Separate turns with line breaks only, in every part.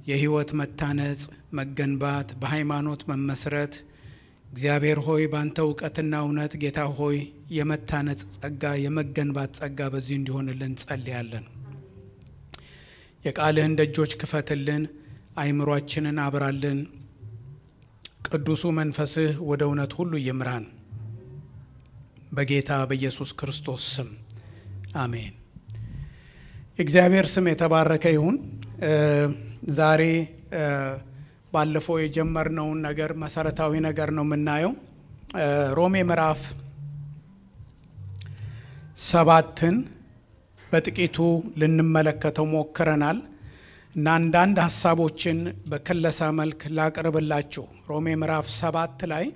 የህይወት መታነጽ፣ መገንባት፣ በሃይማኖት መመስረት እግዚአብሔር ሆይ በአንተ እውቀትና እውነት ጌታ ሆይ የመታነጽ ጸጋ፣ የመገንባት ጸጋ በዚህ እንዲሆንልን ጸልያለን። የቃልህን ደጆች ክፈትልን፣ አይምሯችንን አብራልን። ቅዱሱ መንፈስህ ወደ እውነት ሁሉ ይምራን። በጌታ በኢየሱስ ክርስቶስ ስም አሜን። የእግዚአብሔር ስም የተባረከ ይሁን። ዛሬ ባለፈው የጀመርነውን ነገር መሰረታዊ ነገር ነው የምናየው። ሮሜ ምዕራፍ ሰባትን በጥቂቱ ልንመለከተው ሞክረናል እና አንዳንድ ሀሳቦችን በክለሳ መልክ ላቅርብላችሁ። ሮሜ ምዕራፍ ሰባት ላይ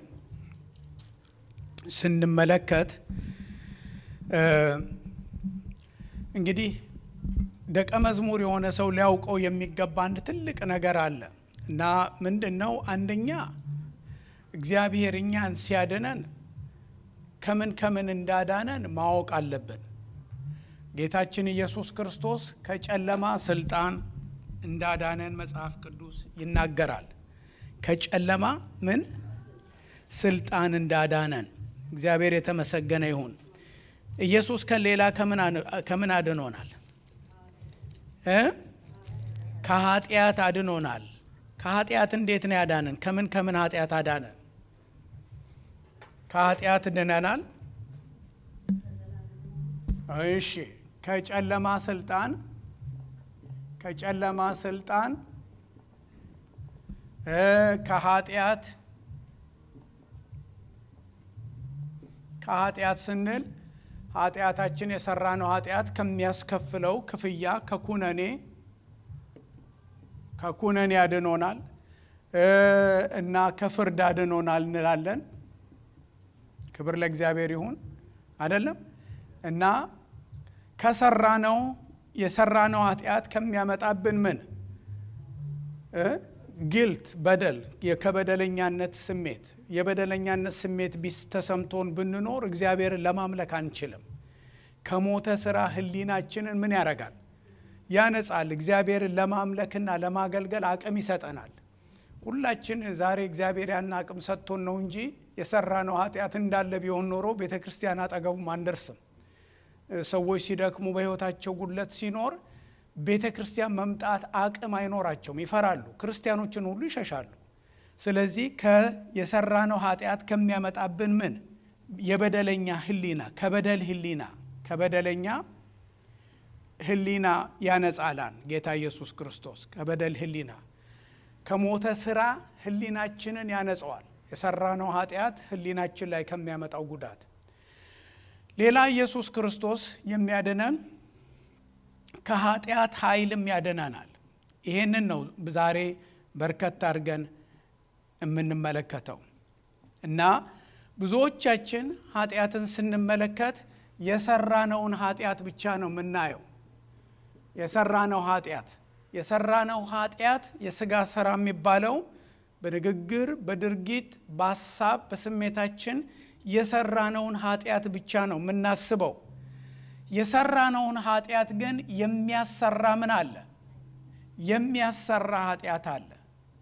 ስንመለከት እንግዲህ ደቀ መዝሙር የሆነ ሰው ሊያውቀው የሚገባ አንድ ትልቅ ነገር አለ እና ምንድን ነው? አንደኛ እግዚአብሔር እኛን ሲያድነን ከምን ከምን እንዳዳነን ማወቅ አለብን። ጌታችን ኢየሱስ ክርስቶስ ከጨለማ ስልጣን እንዳዳነን መጽሐፍ ቅዱስ ይናገራል። ከጨለማ ምን ስልጣን እንዳዳነን እግዚአብሔር የተመሰገነ ይሁን። ኢየሱስ ከሌላ ከምን አድኖናል? ከኃጢአት አድኖናል። ከኃጢአት እንዴት ነው ያዳነን? ከምን ከምን ኃጢአት አዳነን? ከኃጢአት ድነናል። እሺ፣ ከጨለማ ስልጣን ከጨለማ ስልጣን ከኃጢአት ከኃጢአት ስንል ኃጢአታችን የሰራነው ኃጢአት ከሚያስከፍለው ክፍያ ከኩነኔ ከኩነኔ አድኖናል እና ከፍርድ አድኖናል እንላለን። ክብር ለእግዚአብሔር ይሁን አይደለም። እና ከሰራነው የሰራነው ኃጢአት ከሚያመጣብን ምን ጊልት በደል ከበደለኛነት ስሜት የበደለኛነት ስሜት ቢስ ተሰምቶን ብንኖር እግዚአብሔርን ለማምለክ አንችልም። ከሞተ ስራ ህሊናችንን ምን ያደርጋል? ያነጻል። እግዚአብሔርን ለማምለክና ለማገልገል አቅም ይሰጠናል። ሁላችን ዛሬ እግዚአብሔር ያን አቅም ሰጥቶን ነው እንጂ የሰራነው ኃጢአት እንዳለ ቢሆን ኖሮ ቤተ ክርስቲያን አጠገቡም አንደርስም። ሰዎች ሲደክሙ በህይወታቸው ጉድለት ሲኖር ቤተ ክርስቲያን መምጣት አቅም አይኖራቸውም፣ ይፈራሉ። ክርስቲያኖችን ሁሉ ይሸሻሉ። ስለዚህ የሰራነው ኃጢአት ከሚያመጣብን ምን የበደለኛ ህሊና ከበደል ህሊና ከበደለኛ ህሊና ያነጻላን ጌታ ኢየሱስ ክርስቶስ ከበደል ህሊና ከሞተ ስራ ህሊናችንን ያነጸዋል። የሰራነው ኃጢአት ህሊናችን ላይ ከሚያመጣው ጉዳት ሌላ ኢየሱስ ክርስቶስ የሚያድነን ከኃጢአት ኃይልም ያድነናል። ይሄንን ነው ዛሬ በርከት አድርገን የምንመለከተው እና ብዙዎቻችን ኃጢአትን ስንመለከት የሰራነውን ኃጢአት ብቻ ነው የምናየው። የሰራነው ኃጢአት የሰራነው ኃጢአት የስጋ ስራ የሚባለው በንግግር፣ በድርጊት፣ በሀሳብ፣ በስሜታችን የሰራነውን ኃጢአት ብቻ ነው የምናስበው። የሰራነውን ኃጢአት ግን የሚያሰራ ምን አለ? የሚያሰራ ኃጢአት አለ።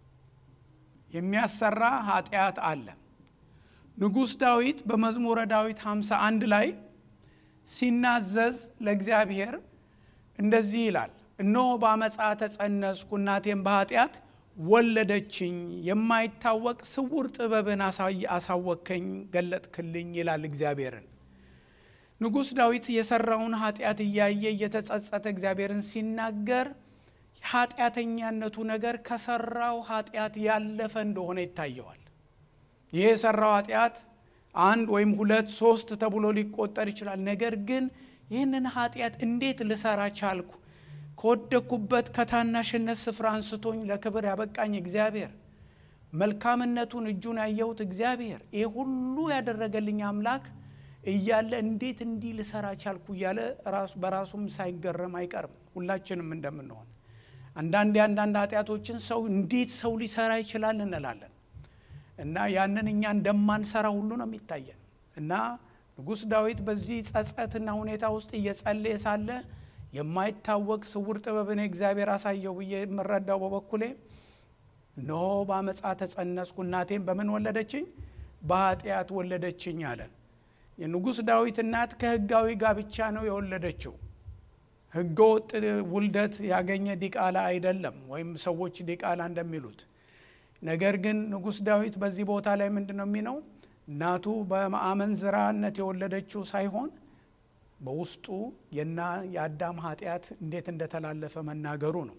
የሚያሰራ ኃጢአት አለ። ንጉሥ ዳዊት በመዝሙረ ዳዊት 51 ላይ ሲናዘዝ ለእግዚአብሔር እንደዚህ ይላል፣ እነሆ በአመፃ ተጸነስኩ፣ እናቴም በኃጢአት ወለደችኝ፣ የማይታወቅ ስውር ጥበብን አሳወከኝ፣ ገለጥክልኝ ይላል እግዚአብሔርን። ንጉሥ ዳዊት የሰራውን ኃጢአት እያየ እየተጸጸተ እግዚአብሔርን ሲናገር ኃጢአተኛነቱ ነገር ከሰራው ኃጢአት ያለፈ እንደሆነ ይታየዋል። ይህ የሰራው ኃጢአት አንድ ወይም ሁለት ሶስት ተብሎ ሊቆጠር ይችላል። ነገር ግን ይህንን ኃጢአት እንዴት ልሰራ ቻልኩ? ከወደቅኩበት ከታናሽነት ስፍራ አንስቶኝ ለክብር ያበቃኝ እግዚአብሔር፣ መልካምነቱን እጁን ያየሁት እግዚአብሔር፣ ይህ ሁሉ ያደረገልኝ አምላክ እያለ እንዴት እንዲህ ልሰራ ቻልኩ እያለ በራሱም ሳይገረም አይቀርም። ሁላችንም እንደምንሆን አንዳንድ የአንዳንድ ኃጢአቶችን ሰው እንዴት ሰው ሊሰራ ይችላል እንላለን እና ያንን እኛ እንደማንሰራ ሁሉ ነው የሚታየን እና ንጉሥ ዳዊት በዚህ ጸጸትና ሁኔታ ውስጥ እየጸለየ ሳለ የማይታወቅ ስውር ጥበብን እግዚአብሔር አሳየው ብዬ የምረዳው በበኩሌ እነሆ በአመፃ ተጸነስኩ፣ እናቴም በምን ወለደችኝ? በኃጢአት ወለደችኝ አለ። የንጉሥ ዳዊት እናት ከሕጋዊ ጋብቻ ነው የወለደችው። ሕገ ወጥ ውልደት ያገኘ ዲቃላ አይደለም፣ ወይም ሰዎች ዲቃላ እንደሚሉት። ነገር ግን ንጉሥ ዳዊት በዚህ ቦታ ላይ ምንድን ነው የሚለው? እናቱ በአመንዝራነት የወለደችው ሳይሆን በውስጡ የና የአዳም ኃጢአት እንዴት እንደተላለፈ መናገሩ ነው።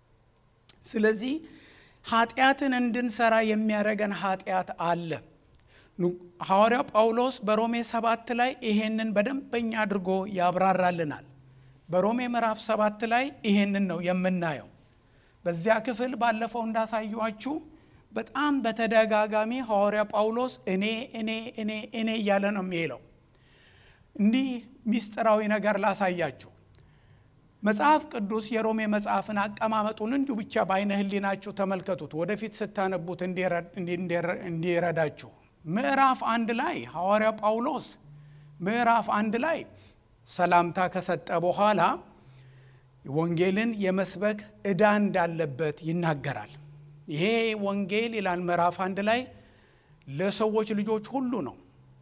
ስለዚህ ኃጢአትን እንድንሰራ የሚያደርገን ኃጢአት አለ። ሐዋርያው ጳውሎስ በሮሜ ሰባት ላይ ይሄንን በደንበኛ አድርጎ ያብራራልናል። በሮሜ ምዕራፍ ሰባት ላይ ይሄንን ነው የምናየው። በዚያ ክፍል ባለፈው እንዳሳዩችሁ በጣም በተደጋጋሚ ሐዋርያ ጳውሎስ እኔ እኔ እኔ እኔ እያለ ነው የሚለው። እንዲህ ሚስጥራዊ ነገር ላሳያችሁ። መጽሐፍ ቅዱስ የሮሜ መጽሐፍን አቀማመጡን እንዲሁ ብቻ በአይነ ህሊናችሁ ተመልከቱት፣ ወደፊት ስታነቡት እንዲረዳችሁ። ምዕራፍ አንድ ላይ ሐዋርያ ጳውሎስ ምዕራፍ አንድ ላይ ሰላምታ ከሰጠ በኋላ ወንጌልን የመስበክ ዕዳ እንዳለበት ይናገራል። ይሄ ወንጌል ይላል ምዕራፍ አንድ ላይ ለሰዎች ልጆች ሁሉ ነው፣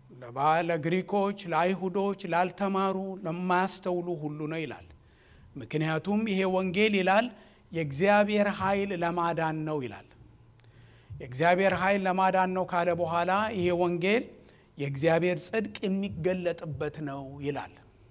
ለግሪኮች፣ ለአይሁዶች፣ ላልተማሩ፣ ለማያስተውሉ ሁሉ ነው ይላል። ምክንያቱም ይሄ ወንጌል ይላል የእግዚአብሔር ኃይል ለማዳን ነው ይላል። የእግዚአብሔር ኃይል ለማዳን ነው ካለ በኋላ ይሄ ወንጌል የእግዚአብሔር ጽድቅ የሚገለጥበት ነው ይላል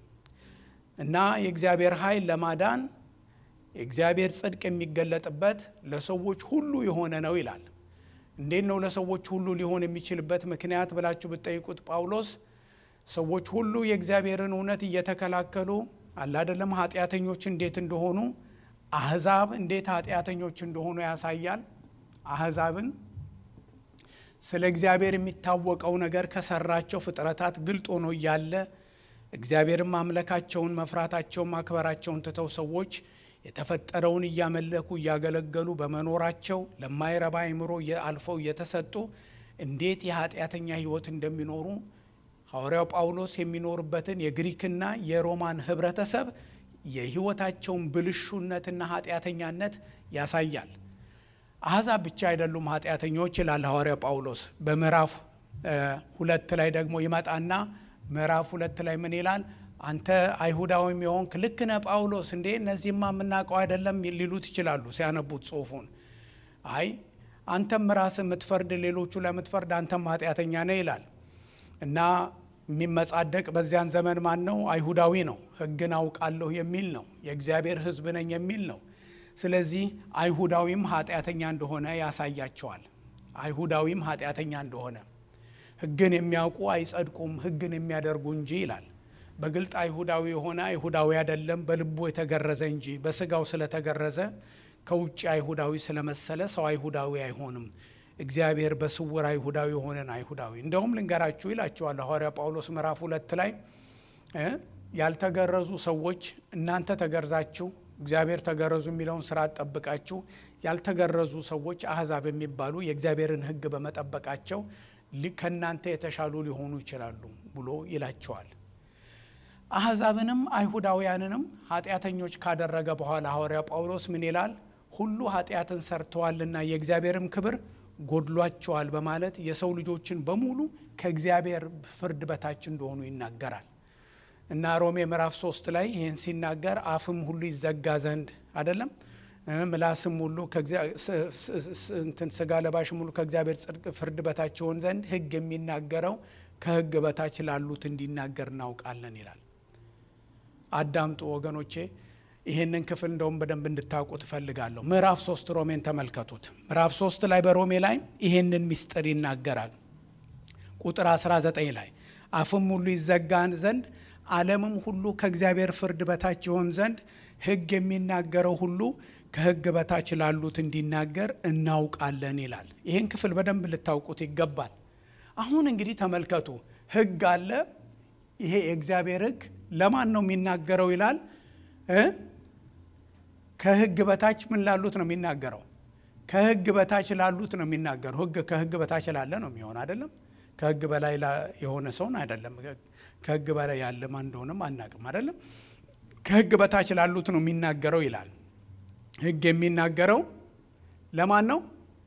እና የእግዚአብሔር ኃይል ለማዳን የእግዚአብሔር ጽድቅ የሚገለጥበት ለሰዎች ሁሉ የሆነ ነው ይላል። እንዴት ነው ለሰዎች ሁሉ ሊሆን የሚችልበት ምክንያት ብላችሁ ብትጠይቁት ጳውሎስ ሰዎች ሁሉ የእግዚአብሔርን እውነት እየተከላከሉ አላደለም ኃጢአተኞች እንዴት እንደሆኑ አህዛብ እንዴት ኃጢአተኞች እንደሆኑ ያሳያል። አህዛብን ስለ እግዚአብሔር የሚታወቀው ነገር ከሰራቸው ፍጥረታት ግልጥ ሆኖ እያለ እግዚአብሔርን ማምለካቸውን መፍራታቸውን ማክበራቸውን ትተው ሰዎች የተፈጠረውን እያመለኩ እያገለገሉ በመኖራቸው ለማይረባ አእምሮ አልፈው እየተሰጡ እንዴት የኃጢአተኛ ሕይወት እንደሚኖሩ ሐዋርያው ጳውሎስ የሚኖርበትን የግሪክና የሮማን ህብረተሰብ የሕይወታቸውን ብልሹነትና ኃጢአተኛነት ያሳያል። አሕዛብ ብቻ አይደሉም ኃጢአተኞች ይላል ሐዋርያው ጳውሎስ። በምዕራፍ ሁለት ላይ ደግሞ ይመጣና ምዕራፍ ሁለት ላይ ምን ይላል? አንተ አይሁዳዊም የሆንክ ልክ ነህ ጳውሎስ፣ እንዴ እነዚህማ የምናውቀው አይደለም ሊሉት ይችላሉ ሲያነቡት ጽሑፉን። አይ አንተም ራስህ የምትፈርድ ሌሎቹ ለምትፈርድ አንተም ኃጢአተኛ ነህ ይላል እና የሚመጻደቅ በዚያን ዘመን ማን ነው? አይሁዳዊ ነው። ሕግን አውቃለሁ የሚል ነው። የእግዚአብሔር ሕዝብ ነኝ የሚል ነው። ስለዚህ አይሁዳዊም ኃጢአተኛ እንደሆነ ያሳያቸዋል። አይሁዳዊም ኃጢአተኛ እንደሆነ ሕግን የሚያውቁ አይጸድቁም፣ ሕግን የሚያደርጉ እንጂ ይላል። በግልጥ አይሁዳዊ የሆነ አይሁዳዊ አይደለም፣ በልቡ የተገረዘ እንጂ በስጋው ስለተገረዘ ከውጭ አይሁዳዊ ስለመሰለ ሰው አይሁዳዊ አይሆንም። እግዚአብሔር በስውር አይሁዳዊ የሆነን አይሁዳዊ እንደውም ልንገራችሁ ይላቸዋል ሐዋርያ ጳውሎስ ምዕራፍ ሁለት ላይ ያልተገረዙ ሰዎች እናንተ ተገርዛችሁ እግዚአብሔር ተገረዙ የሚለውን ስርዓት ጠብቃችሁ ያልተገረዙ ሰዎች አሕዛብ የሚባሉ የእግዚአብሔርን ሕግ በመጠበቃቸው ከእናንተ የተሻሉ ሊሆኑ ይችላሉ ብሎ ይላቸዋል። አሕዛብንም አይሁዳውያንንም ኃጢአተኞች ካደረገ በኋላ ሐዋርያ ጳውሎስ ምን ይላል? ሁሉ ኃጢአትን ሰርተዋልና የእግዚአብሔርም ክብር ጎድሏቸዋል በማለት የሰው ልጆችን በሙሉ ከእግዚአብሔር ፍርድ በታች እንደሆኑ ይናገራል። እና ሮሜ ምዕራፍ ሶስት ላይ ይህን ሲናገር አፍም ሁሉ ይዘጋ ዘንድ አይደለም ምላስም ሁሉ ስጋ ለባሽም ሁሉ ከእግዚአብሔር ጽድቅ ፍርድ በታች ይሆን ዘንድ ሕግ የሚናገረው ከሕግ በታች ላሉት እንዲናገር እናውቃለን ይላል። አዳምጡ ወገኖቼ፣ ይህንን ክፍል እንደውም በደንብ እንድታውቁ ትፈልጋለሁ። ምዕራፍ ሶስት ሮሜን ተመልከቱት። ምዕራፍ ሶስት ላይ በሮሜ ላይ ይህንን ምስጢር ይናገራል። ቁጥር 19 ላይ አፍም ሁሉ ይዘጋን ዘንድ ዓለምም ሁሉ ከእግዚአብሔር ፍርድ በታች ይሆን ዘንድ ሕግ የሚናገረው ሁሉ ከሕግ በታች ላሉት እንዲናገር እናውቃለን ይላል። ይህን ክፍል በደንብ ልታውቁት ይገባል። አሁን እንግዲህ ተመልከቱ፣ ሕግ አለ። ይሄ የእግዚአብሔር ሕግ ለማን ነው የሚናገረው ይላል። ከሕግ በታች ምን ላሉት ነው የሚናገረው? ከሕግ በታች ላሉት ነው የሚናገረው። ሕግ ከሕግ በታች ላለ ነው የሚሆን አይደለም። ከሕግ በላይ የሆነ ሰውን አይደለም። ከሕግ በላይ ያለ ማን እንደሆነም አናቅም አይደለም። ከሕግ በታች ላሉት ነው የሚናገረው ይላል። ሕግ የሚናገረው ለማን ነው?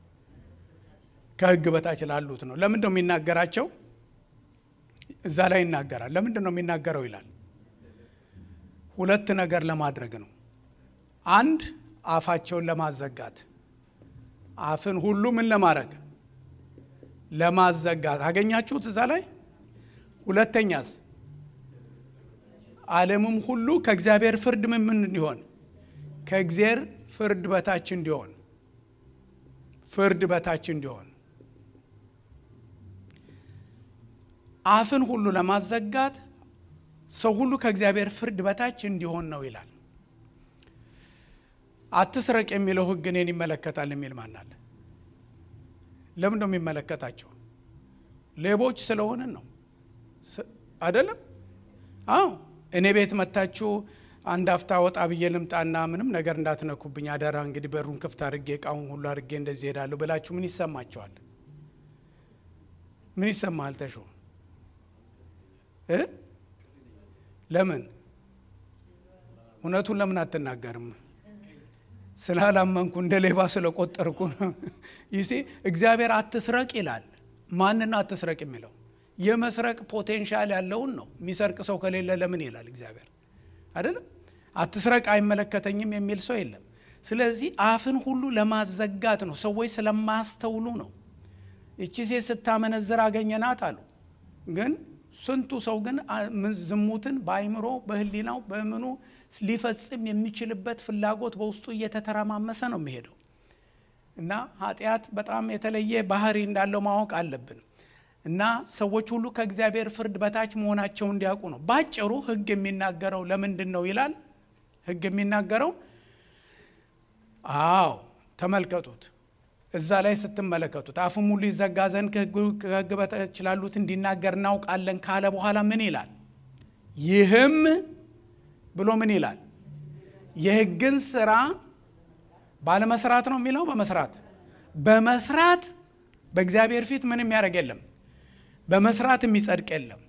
ከሕግ በታች ላሉት ነው። ለምንድን ነው የሚናገራቸው? እዛ ላይ ይናገራል። ለምንድን ነው የሚናገረው ይላል። ሁለት ነገር ለማድረግ ነው። አንድ አፋቸውን ለማዘጋት አፍን ሁሉ ምን ለማድረግ ለማዘጋት አገኛችሁት እዛ ላይ። ሁለተኛስ ዓለምም ሁሉ ከእግዚአብሔር ፍርድ ምን ምን እንዲሆን ከእግዚአብሔር ፍርድ በታች እንዲሆን ፍርድ በታች እንዲሆን አፍን ሁሉ ለማዘጋት ሰው ሁሉ ከእግዚአብሔር ፍርድ በታች እንዲሆን ነው ይላል። አትስረቅ የሚለው ሕግ እኔን ይመለከታል የሚል ማን አለ? ለምን ነው የሚመለከታቸው? ሌቦች ስለሆንን ነው አይደለም? አዎ እኔ ቤት መታችሁ አንድ አፍታ ወጣ ብዬ ልምጣና ምንም ነገር እንዳትነኩብኝ አደራ፣ እንግዲህ በሩን ክፍት አድርጌ እቃውን ሁሉ አድርጌ እንደዚህ ሄዳለሁ ብላችሁ ምን ይሰማቸዋል? ምን ይሰማሃል? ተሾ እ ለምን እውነቱን ለምን አትናገርም? ስላላመንኩ እንደ ሌባ ስለቆጠርኩ ነው። ይሴ እግዚአብሔር አትስረቅ ይላል። ማንን አትስረቅ የሚለው የመስረቅ ፖቴንሻል ያለውን ነው። የሚሰርቅ ሰው ከሌለ ለምን ይላል እግዚአብሔር አይደለም። አትስረቅ አይመለከተኝም የሚል ሰው የለም። ስለዚህ አፍን ሁሉ ለማዘጋት ነው። ሰዎች ስለማያስተውሉ ነው። እቺ ሴት ስታመነዝር አገኘናት አሉ። ግን ስንቱ ሰው ግን ዝሙትን በአይምሮ በሕሊናው በምኑ ሊፈጽም የሚችልበት ፍላጎት በውስጡ እየተተረማመሰ ነው የሚሄደው እና ኃጢአት በጣም የተለየ ባህሪ እንዳለው ማወቅ አለብን። እና ሰዎች ሁሉ ከእግዚአብሔር ፍርድ በታች መሆናቸው እንዲያውቁ ነው። ባጭሩ ሕግ የሚናገረው ለምንድን ነው ይላል። ሕግ የሚናገረው አዎ፣ ተመልከቱት እዛ ላይ ስትመለከቱት አፉም ሁሉ ይዘጋ ዘንድ ከሕግ በታች ላሉት እንዲናገር እናውቃለን ካለ በኋላ ምን ይላል? ይህም ብሎ ምን ይላል? የሕግን ስራ ባለመስራት ነው የሚለው። በመስራት በመስራት በእግዚአብሔር ፊት ምን የሚያደርግ የለም። በመስራት የሚጸድቅ የለም።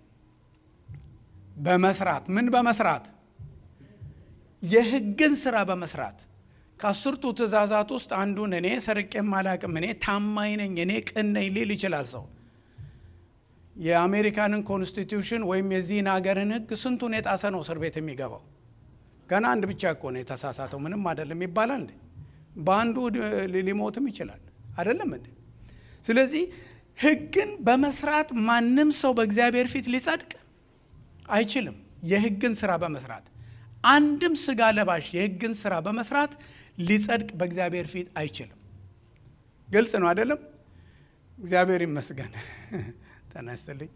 በመስራት ምን በመስራት የሕግን ስራ በመስራት ከአስርቱ ትእዛዛት ውስጥ አንዱን እኔ ሰርቄም አላቅም፣ እኔ ታማኝ ነኝ፣ እኔ ቅን ነኝ ሊል ይችላል ሰው። የአሜሪካንን ኮንስቲትዩሽን ወይም የዚህን ሀገርን ሕግ ስንቱን የጣሰ ነው እስር ቤት የሚገባው? ገና አንድ ብቻ እኮ ነው የተሳሳተው፣ ምንም አይደለም ይባላል እንዴ? በአንዱ ሊሞትም ይችላል አይደለም እንዴ? ስለዚህ ሕግን በመስራት ማንም ሰው በእግዚአብሔር ፊት ሊጸድቅ አይችልም። የሕግን ስራ በመስራት አንድም ስጋ ለባሽ የሕግን ስራ በመስራት ሊጸድቅ በእግዚአብሔር ፊት አይችልም። ግልጽ ነው አይደለም? እግዚአብሔር ይመስገን። ተነስተልኝ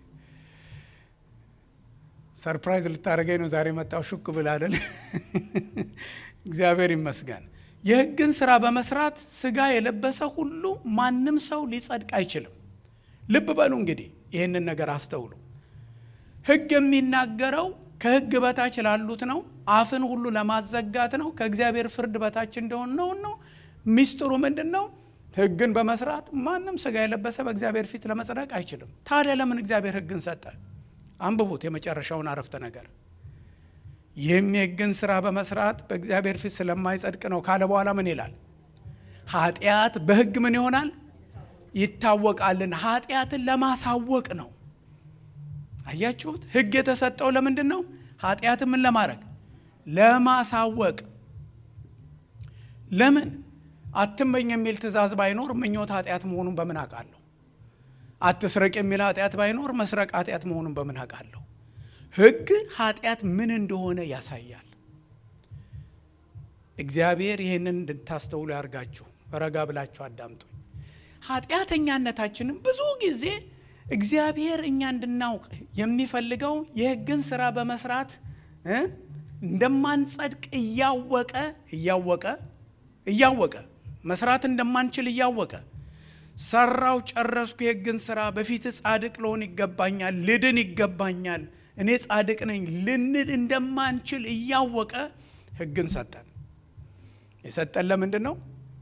ሰርፕራይዝ ልታደርገኝ ነው ዛሬ መጣው ሹክ ብል አይደል? እግዚአብሔር ይመስገን። የሕግን ስራ በመስራት ስጋ የለበሰ ሁሉ ማንም ሰው ሊጸድቅ አይችልም። ልብ በሉ እንግዲህ ይህንን ነገር አስተውሉ። ሕግ የሚናገረው ከሕግ በታች ላሉት ነው። አፍን ሁሉ ለማዘጋት ነው። ከእግዚአብሔር ፍርድ በታች እንደሆን ነው ነው። ሚስጥሩ ምንድን ነው? ሕግን በመስራት ማንም ስጋ የለበሰ በእግዚአብሔር ፊት ለመጽደቅ አይችልም። ታዲያ ለምን እግዚአብሔር ሕግን ሰጠ? አንብቡት የመጨረሻውን አረፍተ ነገር። ይህም የሕግን ስራ በመስራት በእግዚአብሔር ፊት ስለማይጸድቅ ነው ካለ በኋላ ምን ይላል? ኃጢአት በሕግ ምን ይሆናል? ይታወቃልን። ኃጢአትን ለማሳወቅ ነው። አያችሁት? ሕግ የተሰጠው ለምንድን ነው? ኃጢአትን ምን ለማድረግ ለማሳወቅ። ለምን አትመኝ የሚል ትእዛዝ ባይኖር ምኞት ኃጢአት መሆኑን በምን አውቃለሁ? አትስረቅ የሚል ኃጢአት ባይኖር መስረቅ ኃጢአት መሆኑን በምን አውቃለሁ? ሕግ ኃጢአት ምን እንደሆነ ያሳያል። እግዚአብሔር ይህንን እንድታስተውሉ ያርጋችሁ። ረጋ ብላችሁ አዳምጡኝ። ኃጢአተኛነታችንን ብዙ ጊዜ እግዚአብሔር እኛ እንድናውቅ የሚፈልገው የሕግን ስራ በመስራት እንደማንጸድቅ እያወቀ እያወቀ እያወቀ መስራት እንደማንችል እያወቀ ሰራው፣ ጨረስኩ የሕግን ስራ በፊት ጻድቅ ልሆን ይገባኛል፣ ልድን ይገባኛል፣ እኔ ጻድቅ ነኝ ልንል እንደማንችል እያወቀ ሕግን ሰጠን። የሰጠን ለምንድን ነው?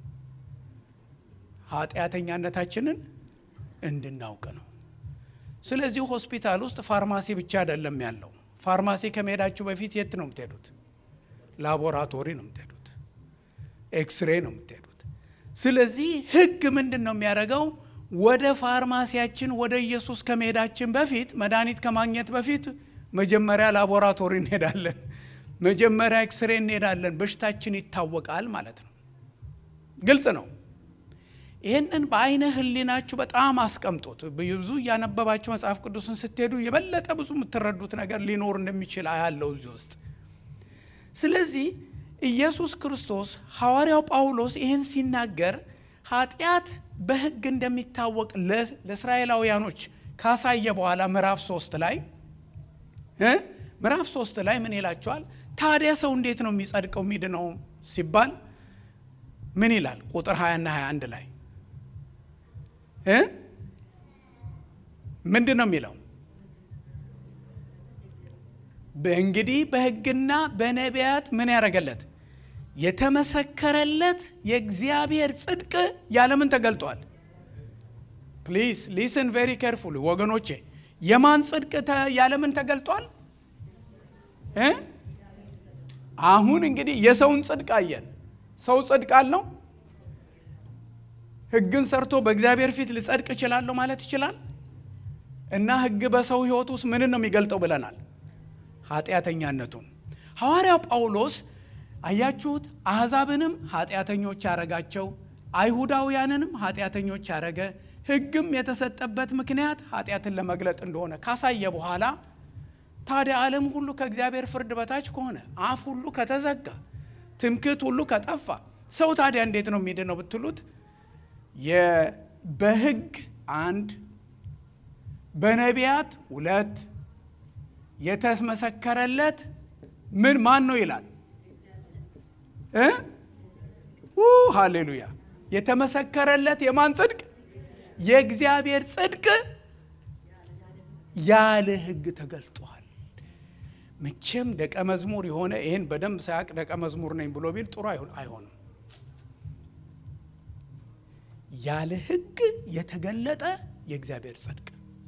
ኃጢአተኛነታችንን እንድናውቅ ነው። ስለዚህ ሆስፒታል ውስጥ ፋርማሲ ብቻ አይደለም ያለው። ፋርማሲ ከመሄዳችሁ በፊት የት ነው የምትሄዱት? ላቦራቶሪ ነው የምትሄዱት፣ ኤክስሬ ነው የምትሄዱት። ስለዚህ ህግ ምንድን ነው የሚያደርገው? ወደ ፋርማሲያችን ወደ ኢየሱስ ከመሄዳችን በፊት መድኃኒት ከማግኘት በፊት መጀመሪያ ላቦራቶሪ እንሄዳለን፣ መጀመሪያ ኤክስሬ እንሄዳለን። በሽታችን ይታወቃል ማለት ነው። ግልጽ ነው። ይህንን በአይነ ህሊናችሁ በጣም አስቀምጡት። ብዙ እያነበባችሁ መጽሐፍ ቅዱስን ስትሄዱ የበለጠ ብዙ የምትረዱት ነገር ሊኖር እንደሚችል አያለው እዚህ ውስጥ። ስለዚህ ኢየሱስ ክርስቶስ ሐዋርያው ጳውሎስ ይህን ሲናገር ኃጢአት በህግ እንደሚታወቅ ለእስራኤላውያኖች ካሳየ በኋላ ምዕራፍ ሶስት ላይ ምዕራፍ ሶስት ላይ ምን ይላቸዋል? ታዲያ ሰው እንዴት ነው የሚጸድቀው የሚድነው ሲባል ምን ይላል? ቁጥር 20 ና 21 ላይ ምንድን ነው የሚለው? እንግዲህ በህግና በነቢያት ምን ያደረገለት የተመሰከረለት የእግዚአብሔር ጽድቅ ያለምን ተገልጧል። ፕሊዝ ሊስን ቬሪ ኬርፉል ወገኖቼ፣ የማን ጽድቅ ያለምን ተገልጧል? አሁን እንግዲህ የሰውን ጽድቅ አየን። ሰው ጽድቅ አለው? ህግን ሰርቶ በእግዚአብሔር ፊት ልጸድቅ እችላለሁ ማለት ይችላል? እና ህግ በሰው ህይወት ውስጥ ምንን ነው የሚገልጠው ብለናል? ኃጢአተኛነቱን። ሐዋርያው ጳውሎስ አያችሁት፣ አሕዛብንም ኃጢአተኞች ያረጋቸው፣ አይሁዳውያንንም ኃጢአተኞች ያረገ፣ ህግም የተሰጠበት ምክንያት ኃጢአትን ለመግለጥ እንደሆነ ካሳየ በኋላ ታዲያ ዓለም ሁሉ ከእግዚአብሔር ፍርድ በታች ከሆነ አፍ ሁሉ ከተዘጋ ትምክህት ሁሉ ከጠፋ ሰው ታዲያ እንዴት ነው የሚድነው ብትሉት በህግ አንድ በነቢያት ሁለት የተመሰከረለት ምን ማን ነው ይላል እ ሃሌሉያ የተመሰከረለት የማን ጽድቅ የእግዚአብሔር ጽድቅ ያለ ህግ ተገልጧል መቼም ደቀ መዝሙር የሆነ ይህን በደንብ ሳያቅ ደቀ መዝሙር ነኝ ብሎ ቢል ጥሩ አይሆንም ያለ ህግ የተገለጠ የእግዚአብሔር ጽድቅ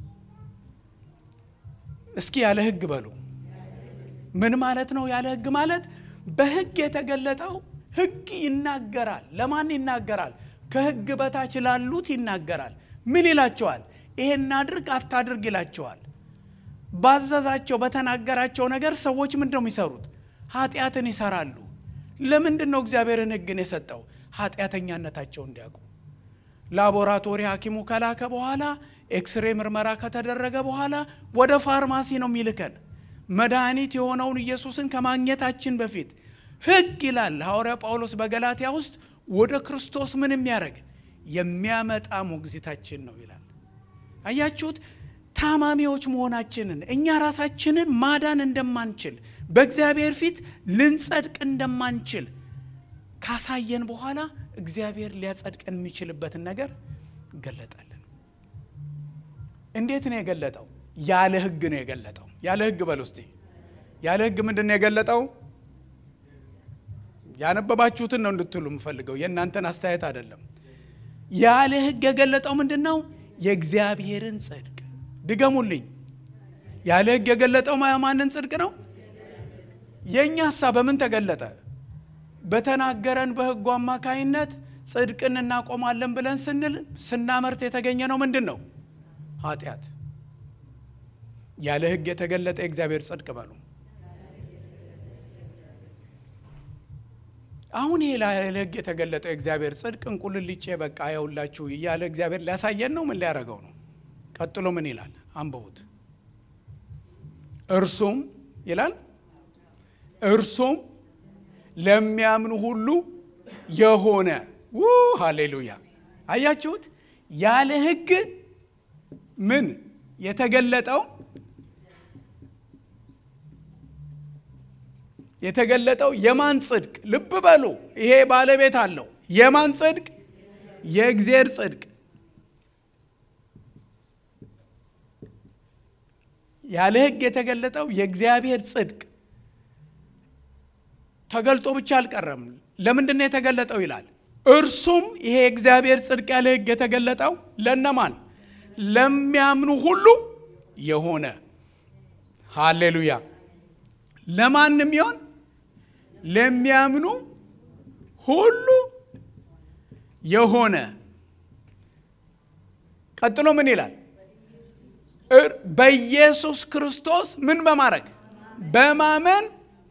እስኪ ያለ ህግ በሉ ምን ማለት ነው ያለ ህግ ማለት በህግ የተገለጠው ህግ ይናገራል ለማን ይናገራል ከህግ በታች ላሉት ይናገራል ምን ይላቸዋል ይሄን አድርግ አታድርግ ይላቸዋል ባዘዛቸው በተናገራቸው ነገር ሰዎች ምንድን ነው የሚሰሩት ኃጢአትን ይሰራሉ ለምንድን ነው እግዚአብሔርን ህግን የሰጠው ኃጢአተኛነታቸው እንዲያውቁ ላቦራቶሪ ሐኪሙ ከላከ በኋላ ኤክስሬ ምርመራ ከተደረገ በኋላ ወደ ፋርማሲ ነው የሚልከን መድኃኒት የሆነውን ኢየሱስን ከማግኘታችን በፊት ህግ ይላል ሐዋርያ ጳውሎስ በገላትያ ውስጥ ወደ ክርስቶስ ምን የሚያደርግ የሚያመጣ ሞግዚታችን ነው ይላል አያችሁት ታማሚዎች መሆናችንን እኛ ራሳችንን ማዳን እንደማንችል በእግዚአብሔር ፊት ልንጸድቅ እንደማንችል ካሳየን በኋላ እግዚአብሔር ሊያጸድቀን የሚችልበትን ነገር ገለጠልን እንዴት ነው የገለጠው ያለ ህግ ነው የገለጠው ያለ ህግ በል ውስጥ ያለ ህግ ምንድን ነው የገለጠው ያነበባችሁትን ነው እንድትሉ የምፈልገው የእናንተን አስተያየት አይደለም ያለ ህግ የገለጠው ምንድን ነው የእግዚአብሔርን ጽድቅ ድገሙልኝ ያለ ህግ የገለጠው ማንን ጽድቅ ነው የእኛ ሀሳብ በምን ተገለጠ በተናገረን በህጉ አማካይነት ጽድቅን እናቆማለን ብለን ስንል ስናመርት የተገኘ ነው ምንድን ነው ኃጢአት ያለ ህግ የተገለጠ የእግዚአብሔር ጽድቅ በሉ አሁን ይሄ ያለ ህግ የተገለጠው የእግዚአብሔር ጽድቅ እንቁልልጬ በቃ ያውላችሁ እያለ እግዚአብሔር ሊያሳየን ነው ምን ሊያደረገው ነው ቀጥሎ ምን ይላል አንብቡት እርሱም ይላል እርሱም ለሚያምኑ ሁሉ የሆነ ው ሃሌሉያ አያችሁት ያለ ህግ ምን የተገለጠው የተገለጠው የማን ጽድቅ ልብ በሉ ይሄ ባለቤት አለው የማን ጽድቅ የእግዚአብሔር ጽድቅ ያለ ህግ የተገለጠው የእግዚአብሔር ጽድቅ ተገልጦ ብቻ አልቀረም ለምንድን ነው የተገለጠው ይላል እርሱም ይሄ የእግዚአብሔር ጽድቅ ያለ ህግ የተገለጠው ለነማን ለሚያምኑ ሁሉ የሆነ ሃሌሉያ ለማንም ይሆን ለሚያምኑ ሁሉ የሆነ ቀጥሎ ምን ይላል? በኢየሱስ ክርስቶስ ምን በማድረግ በማመን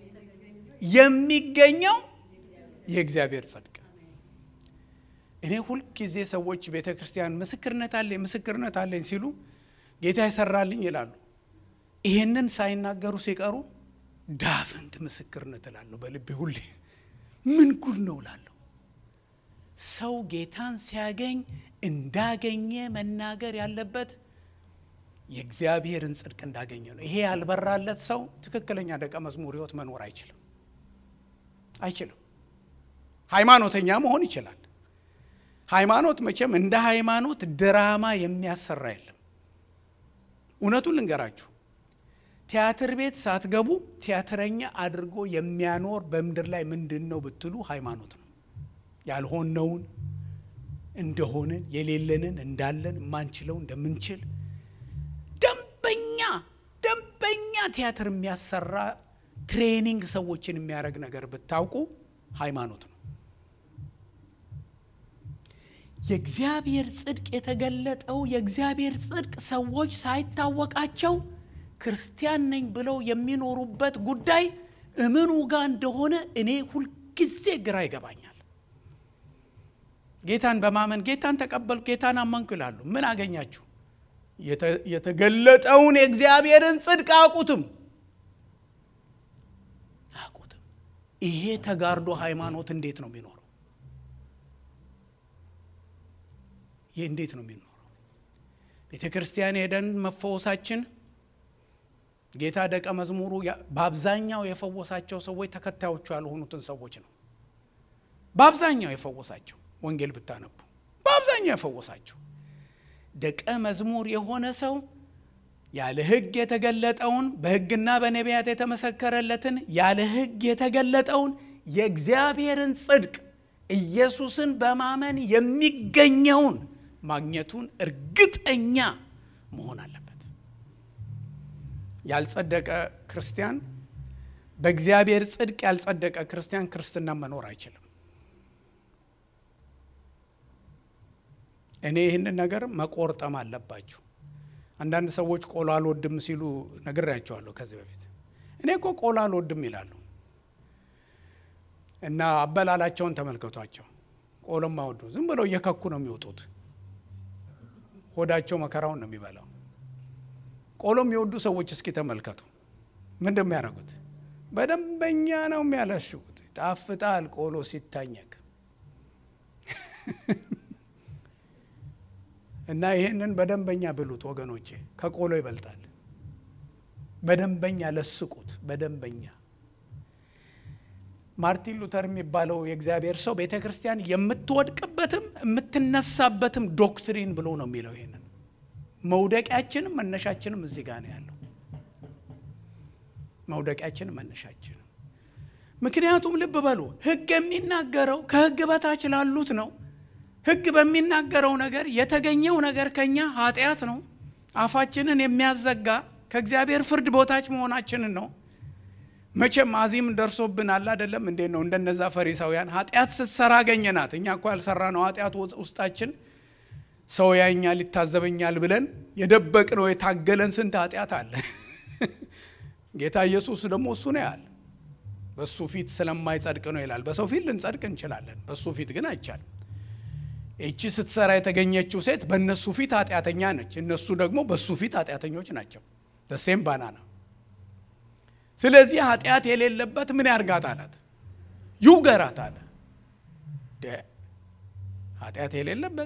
የሚገኘው የእግዚአብሔር ጽድቅ። እኔ ሁልጊዜ ሰዎች ቤተ ክርስቲያን ምስክርነት አለኝ ምስክርነት አለኝ ሲሉ ጌታ ይሰራልኝ ይላሉ። ይሄንን ሳይናገሩ ሲቀሩ ዳፍንት ምስክርነት እላለሁ በልቤ ሁሌ ምን ጉድ ነው እላለሁ። ሰው ጌታን ሲያገኝ እንዳገኘ መናገር ያለበት የእግዚአብሔርን ጽድቅ እንዳገኘ ነው። ይሄ ያልበራለት ሰው ትክክለኛ ደቀ መዝሙር ሕይወት መኖር አይችልም አይችልም። ሃይማኖተኛ መሆን ይችላል። ሃይማኖት መቼም እንደ ሃይማኖት ድራማ የሚያሰራ የለም። እውነቱን ልንገራችሁ፣ ቲያትር ቤት ሳትገቡ ቲያትረኛ አድርጎ የሚያኖር በምድር ላይ ምንድን ነው ብትሉ ሃይማኖት ነው። ያልሆነውን እንደሆንን የሌለንን እንዳለን የማንችለው እንደምንችል ደንበኛ ደንበኛ ቲያትር የሚያሰራ ትሬኒንግ ሰዎችን የሚያደርግ ነገር ብታውቁ ሃይማኖት ነው። የእግዚአብሔር ጽድቅ የተገለጠው የእግዚአብሔር ጽድቅ ሰዎች ሳይታወቃቸው ክርስቲያን ነኝ ብለው የሚኖሩበት ጉዳይ እምኑ ጋር እንደሆነ እኔ ሁልጊዜ ግራ ይገባኛል። ጌታን በማመን ጌታን ተቀበልኩ፣ ጌታን አመንኩ ይላሉ። ምን አገኛችሁ? የተገለጠውን የእግዚአብሔርን ጽድቅ አያውቁትም አያውቁትም። ይሄ ተጋርዶ ሃይማኖት እንዴት ነው የሚኖረው? ይህ እንዴት ነው የሚኖረው? ቤተ ክርስቲያን ሄደን መፈወሳችን ጌታ ደቀ መዝሙሩ በአብዛኛው የፈወሳቸው ሰዎች ተከታዮቹ ያልሆኑትን ሰዎች ነው። በአብዛኛው የፈወሳቸው ወንጌል ብታነቡ በአብዛኛው የፈወሳቸው ደቀ መዝሙር የሆነ ሰው ያለ ሕግ የተገለጠውን በሕግና በነቢያት የተመሰከረለትን ያለ ሕግ የተገለጠውን የእግዚአብሔርን ጽድቅ ኢየሱስን በማመን የሚገኘውን ማግኘቱን እርግጠኛ መሆን አለበት። ያልጸደቀ ክርስቲያን በእግዚአብሔር ጽድቅ ያልጸደቀ ክርስቲያን ክርስትና መኖር አይችልም። እኔ ይህንን ነገር መቆርጠም አለባችሁ። አንዳንድ ሰዎች ቆሎ አልወድም ሲሉ ነግሬያቸዋለሁ ከዚህ በፊት። እኔ እኮ ቆሎ አልወድም ይላሉ እና አበላላቸውን ተመልከቷቸው። ቆሎም አይወዱ ዝም ብለው እየከኩ ነው የሚወጡት። ሆዳቸው መከራውን ነው የሚበላው። ቆሎ የሚወዱ ሰዎች እስኪ ተመልከቱ። ምንድን የሚያደርጉት? በደንበኛ ነው የሚያለሽጉት። ጣፍጣል ቆሎ ሲታኘክ እና ይህንን በደንበኛ ብሉት ወገኖቼ፣ ከቆሎ ይበልጣል። በደንበኛ ለስቁት። በደንበኛ ማርቲን ሉተር የሚባለው የእግዚአብሔር ሰው ቤተ ክርስቲያን የምትወድቅበትም የምትነሳበትም ዶክትሪን ብሎ ነው የሚለው። ይሄንን መውደቂያችንም መነሻችንም እዚህ ጋር ነው ያለው። መውደቂያችንም መነሻችንም። ምክንያቱም ልብ በሉ ሕግ የሚናገረው ከሕግ በታች ላሉት ነው። ሕግ በሚናገረው ነገር የተገኘው ነገር ከኛ ኃጢአት ነው። አፋችንን የሚያዘጋ ከእግዚአብሔር ፍርድ ቦታች መሆናችንን ነው። መቼም አዚም ደርሶብን አለ አይደለም? እንዴት ነው እንደነዛ ፈሪሳውያን ኃጢአት ስትሰራ አገኘናት። እኛ እኮ ያልሰራ ነው ኃጢአት ውስጣችን ሰው ያኛል ይታዘበኛል ብለን የደበቅ ነው የታገለን ስንት ኃጢአት አለ። ጌታ ኢየሱስ ደግሞ እሱ ነው ያለ። በእሱ ፊት ስለማይጸድቅ ነው ይላል። በሰው ፊት ልንጸድቅ እንችላለን፣ በእሱ ፊት ግን አይቻልም። ይቺ ስትሰራ የተገኘችው ሴት በእነሱ ፊት ኃጢአተኛ ነች፣ እነሱ ደግሞ በእሱ ፊት ኃጢአተኞች ናቸው። ደሴም ባናና ስለዚህ ኃጢአት የሌለበት ምን ያርጋት አላት፣ ይውገራት አለ። ኃጢአት የሌለበት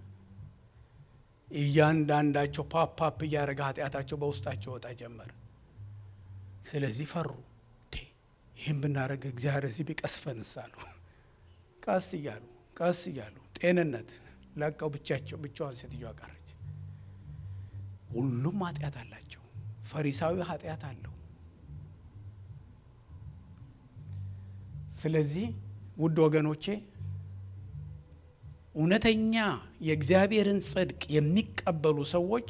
እያንዳንዳቸው ፓፓፕ እያደረገ ኃጢአታቸው በውስጣቸው ወጣ ጀመር። ስለዚህ ፈሩ። ይህም ብናደረግ እግዚአብሔር እዚህ ቢቀስፈንስ አሉ። ቀስ እያሉ ቀስ እያሉ ጤንነት ለቀው ብቻቸው ብቻዋን ሴትዮዋ ቀረች። ሁሉም ኃጢአት አላቸው። ፈሪሳዊ ኃጢአት አለው። ስለዚህ ውድ ወገኖቼ እውነተኛ የእግዚአብሔርን ጽድቅ የሚቀበሉ ሰዎች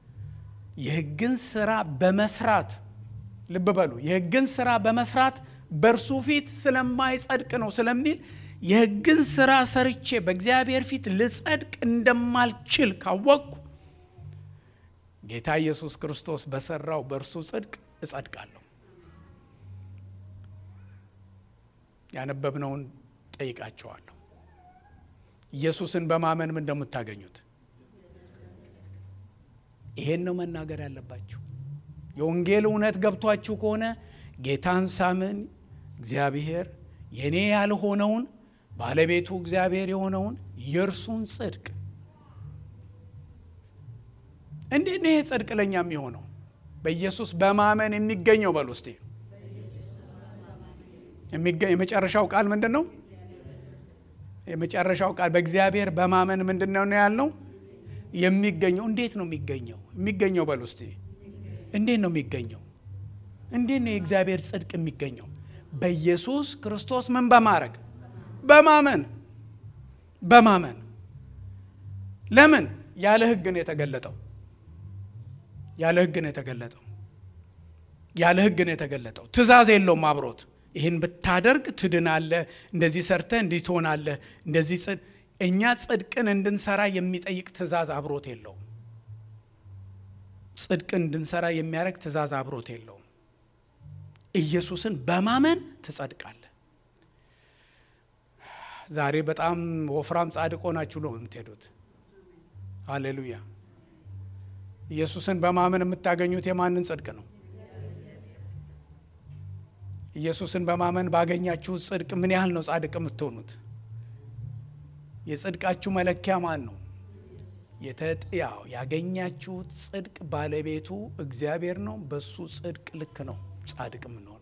የሕግን ስራ በመስራት ልብ በሉ፣ የሕግን ስራ በመስራት በእርሱ ፊት ስለማይጸድቅ ነው ስለሚል የሕግን ስራ ሰርቼ በእግዚአብሔር ፊት ልጸድቅ እንደማልችል ካወቅኩ ጌታ ኢየሱስ ክርስቶስ በሰራው በእርሱ ጽድቅ እጸድቃለሁ። ያነበብነውን ጠይቃቸዋለሁ። ኢየሱስን በማመን ምን እንደምታገኙት ይሄን ነው መናገር ያለባችሁ። የወንጌል እውነት ገብቷችሁ ከሆነ ጌታን ሳምን እግዚአብሔር የእኔ ያልሆነውን ባለቤቱ እግዚአብሔር የሆነውን የእርሱን ጽድቅ እንዴት ነው ይሄ ጽድቅ ለእኛ የሚሆነው? በኢየሱስ በማመን የሚገኘው በሉ እስቲ። የመጨረሻው ቃል ምንድን ነው? የመጨረሻው ቃል በእግዚአብሔር በማመን ምንድን ነው ያልነው? የሚገኘው እንዴት ነው የሚገኘው? የሚገኘው በሉ እስቲ። እንዴት ነው የሚገኘው? እንዴት ነው የእግዚአብሔር ጽድቅ የሚገኘው? በኢየሱስ ክርስቶስ ምን በማድረግ በማመን በማመን ለምን ያለ ሕግ ነው የተገለጠው ያለ ሕግ ነው የተገለጠው ያለ ሕግ ነው የተገለጠው ትእዛዝ የለውም አብሮት ይህን ብታደርግ ትድናለህ እንደዚህ ሰርተህ እንዲህ ትሆናለህ እንደዚህ ጽድ እኛ ጽድቅን እንድንሰራ የሚጠይቅ ትእዛዝ አብሮት የለውም ጽድቅን እንድንሰራ የሚያደርግ ትእዛዝ አብሮት የለውም ኢየሱስን በማመን ትጸድቃለህ ዛሬ በጣም ወፍራም ጻድቅ ሆናችሁ ነው የምትሄዱት ሃሌሉያ ኢየሱስን በማመን የምታገኙት የማንን ጽድቅ ነው ኢየሱስን በማመን ባገኛችሁት ጽድቅ ምን ያህል ነው ጻድቅ የምትሆኑት የጽድቃችሁ መለኪያ ማን ነው የተጥያው ያገኛችሁት ጽድቅ ባለቤቱ እግዚአብሔር ነው በሱ ጽድቅ ልክ ነው ጻድቅ የምንሆነው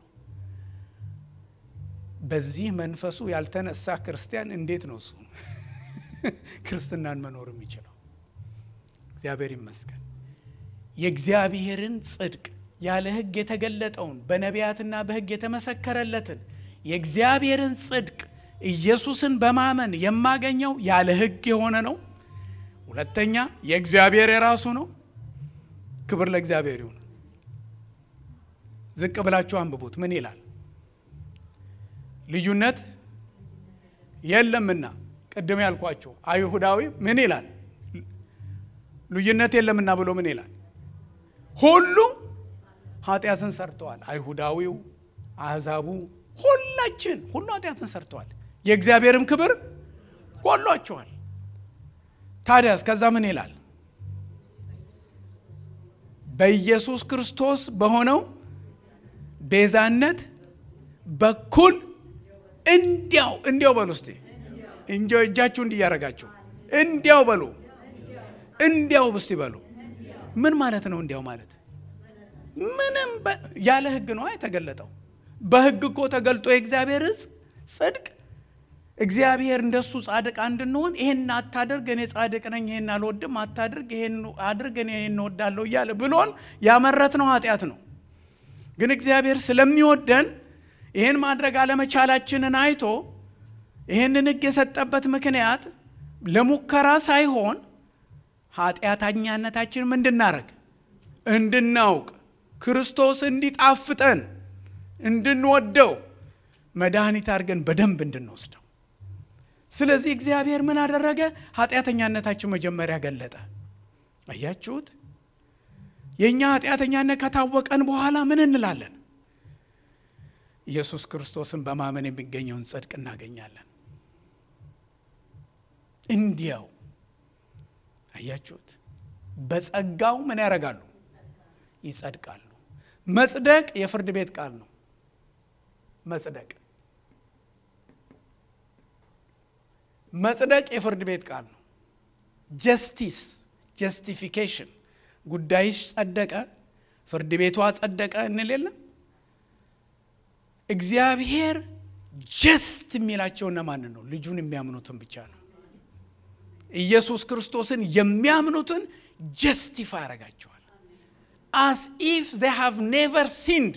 በዚህ መንፈሱ ያልተነሳ ክርስቲያን እንዴት ነው እሱ ክርስትናን መኖር የሚችለው እግዚአብሔር ይመስገን የእግዚአብሔርን ጽድቅ ያለ ህግ የተገለጠውን በነቢያትና በህግ የተመሰከረለትን የእግዚአብሔርን ጽድቅ ኢየሱስን በማመን የማገኘው ያለ ህግ የሆነ ነው ሁለተኛ የእግዚአብሔር የራሱ ነው ክብር ለእግዚአብሔር ይሁን ዝቅ ብላችሁ አንብቡት ምን ይላል ልዩነት የለምና ቅድም ያልኳችሁ አይሁዳዊ ምን ይላል ልዩነት የለምና ብሎ ምን ይላል ሁሉ ኃጢአትን ሰርተዋል አይሁዳዊው አህዛቡ ሁላችን ሁሉ ኃጢአትን ሰርተዋል የእግዚአብሔርም ክብር ጎሏቸዋል ታዲያስ ከዛ ምን ይላል በኢየሱስ ክርስቶስ በሆነው ቤዛነት በኩል እንዲያው እንዲያው በሉ እስቲ እንዲያው እጃችሁ እንዲያረጋችሁ እንዲያው በሉ እንዲያው እስቲ በሉ ምን ማለት ነው እንዲያው ማለት ምንም ያለ ህግ ነው የተገለጠው በህግ እኮ ተገልጦ የእግዚአብሔር ጽድቅ እግዚአብሔር እንደሱ ጻድቅ እንድንሆን ይሄን አታድርግ እኔ ጻድቅ ነኝ ይሄን አልወድም አታድርግ ይሄን አድርግ እኔ ይሄን እወዳለሁ እያለ ብሎን ያመረት ነው ኃጢአት ነው ግን እግዚአብሔር ስለሚወደን ይህን ማድረግ አለመቻላችንን አይቶ ይህንን ህግ የሰጠበት ምክንያት ለሙከራ ሳይሆን ኃጢአተኛነታችን እንድናረግ እንድናውቅ ክርስቶስ እንዲጣፍጠን እንድንወደው መድኃኒት አድርገን በደንብ እንድንወስደው ስለዚህ እግዚአብሔር ምን አደረገ ኃጢአተኛነታችን መጀመሪያ ገለጠ አያችሁት የእኛ ኃጢአተኛነት ከታወቀን በኋላ ምን እንላለን ኢየሱስ ክርስቶስን በማመን የሚገኘውን ጽድቅ እናገኛለን እንዲያው አያችሁት በጸጋው ምን ያደርጋሉ ይጸድቃሉ መጽደቅ የፍርድ ቤት ቃል ነው መጽደቅ መጽደቅ የፍርድ ቤት ቃል ነው ጀስቲስ ጀስቲፊኬሽን ጉዳይሽ ጸደቀ ፍርድ ቤቷ ጸደቀ እንል የለም እግዚአብሔር ጀስት የሚላቸው እነማንን ነው ልጁን የሚያምኑትን ብቻ ነው ኢየሱስ ክርስቶስን የሚያምኑትን ጀስቲፋይ ያደርጋቸዋል አስ ኢፍ ዘ ሃቭ ኔቨር ሲንድ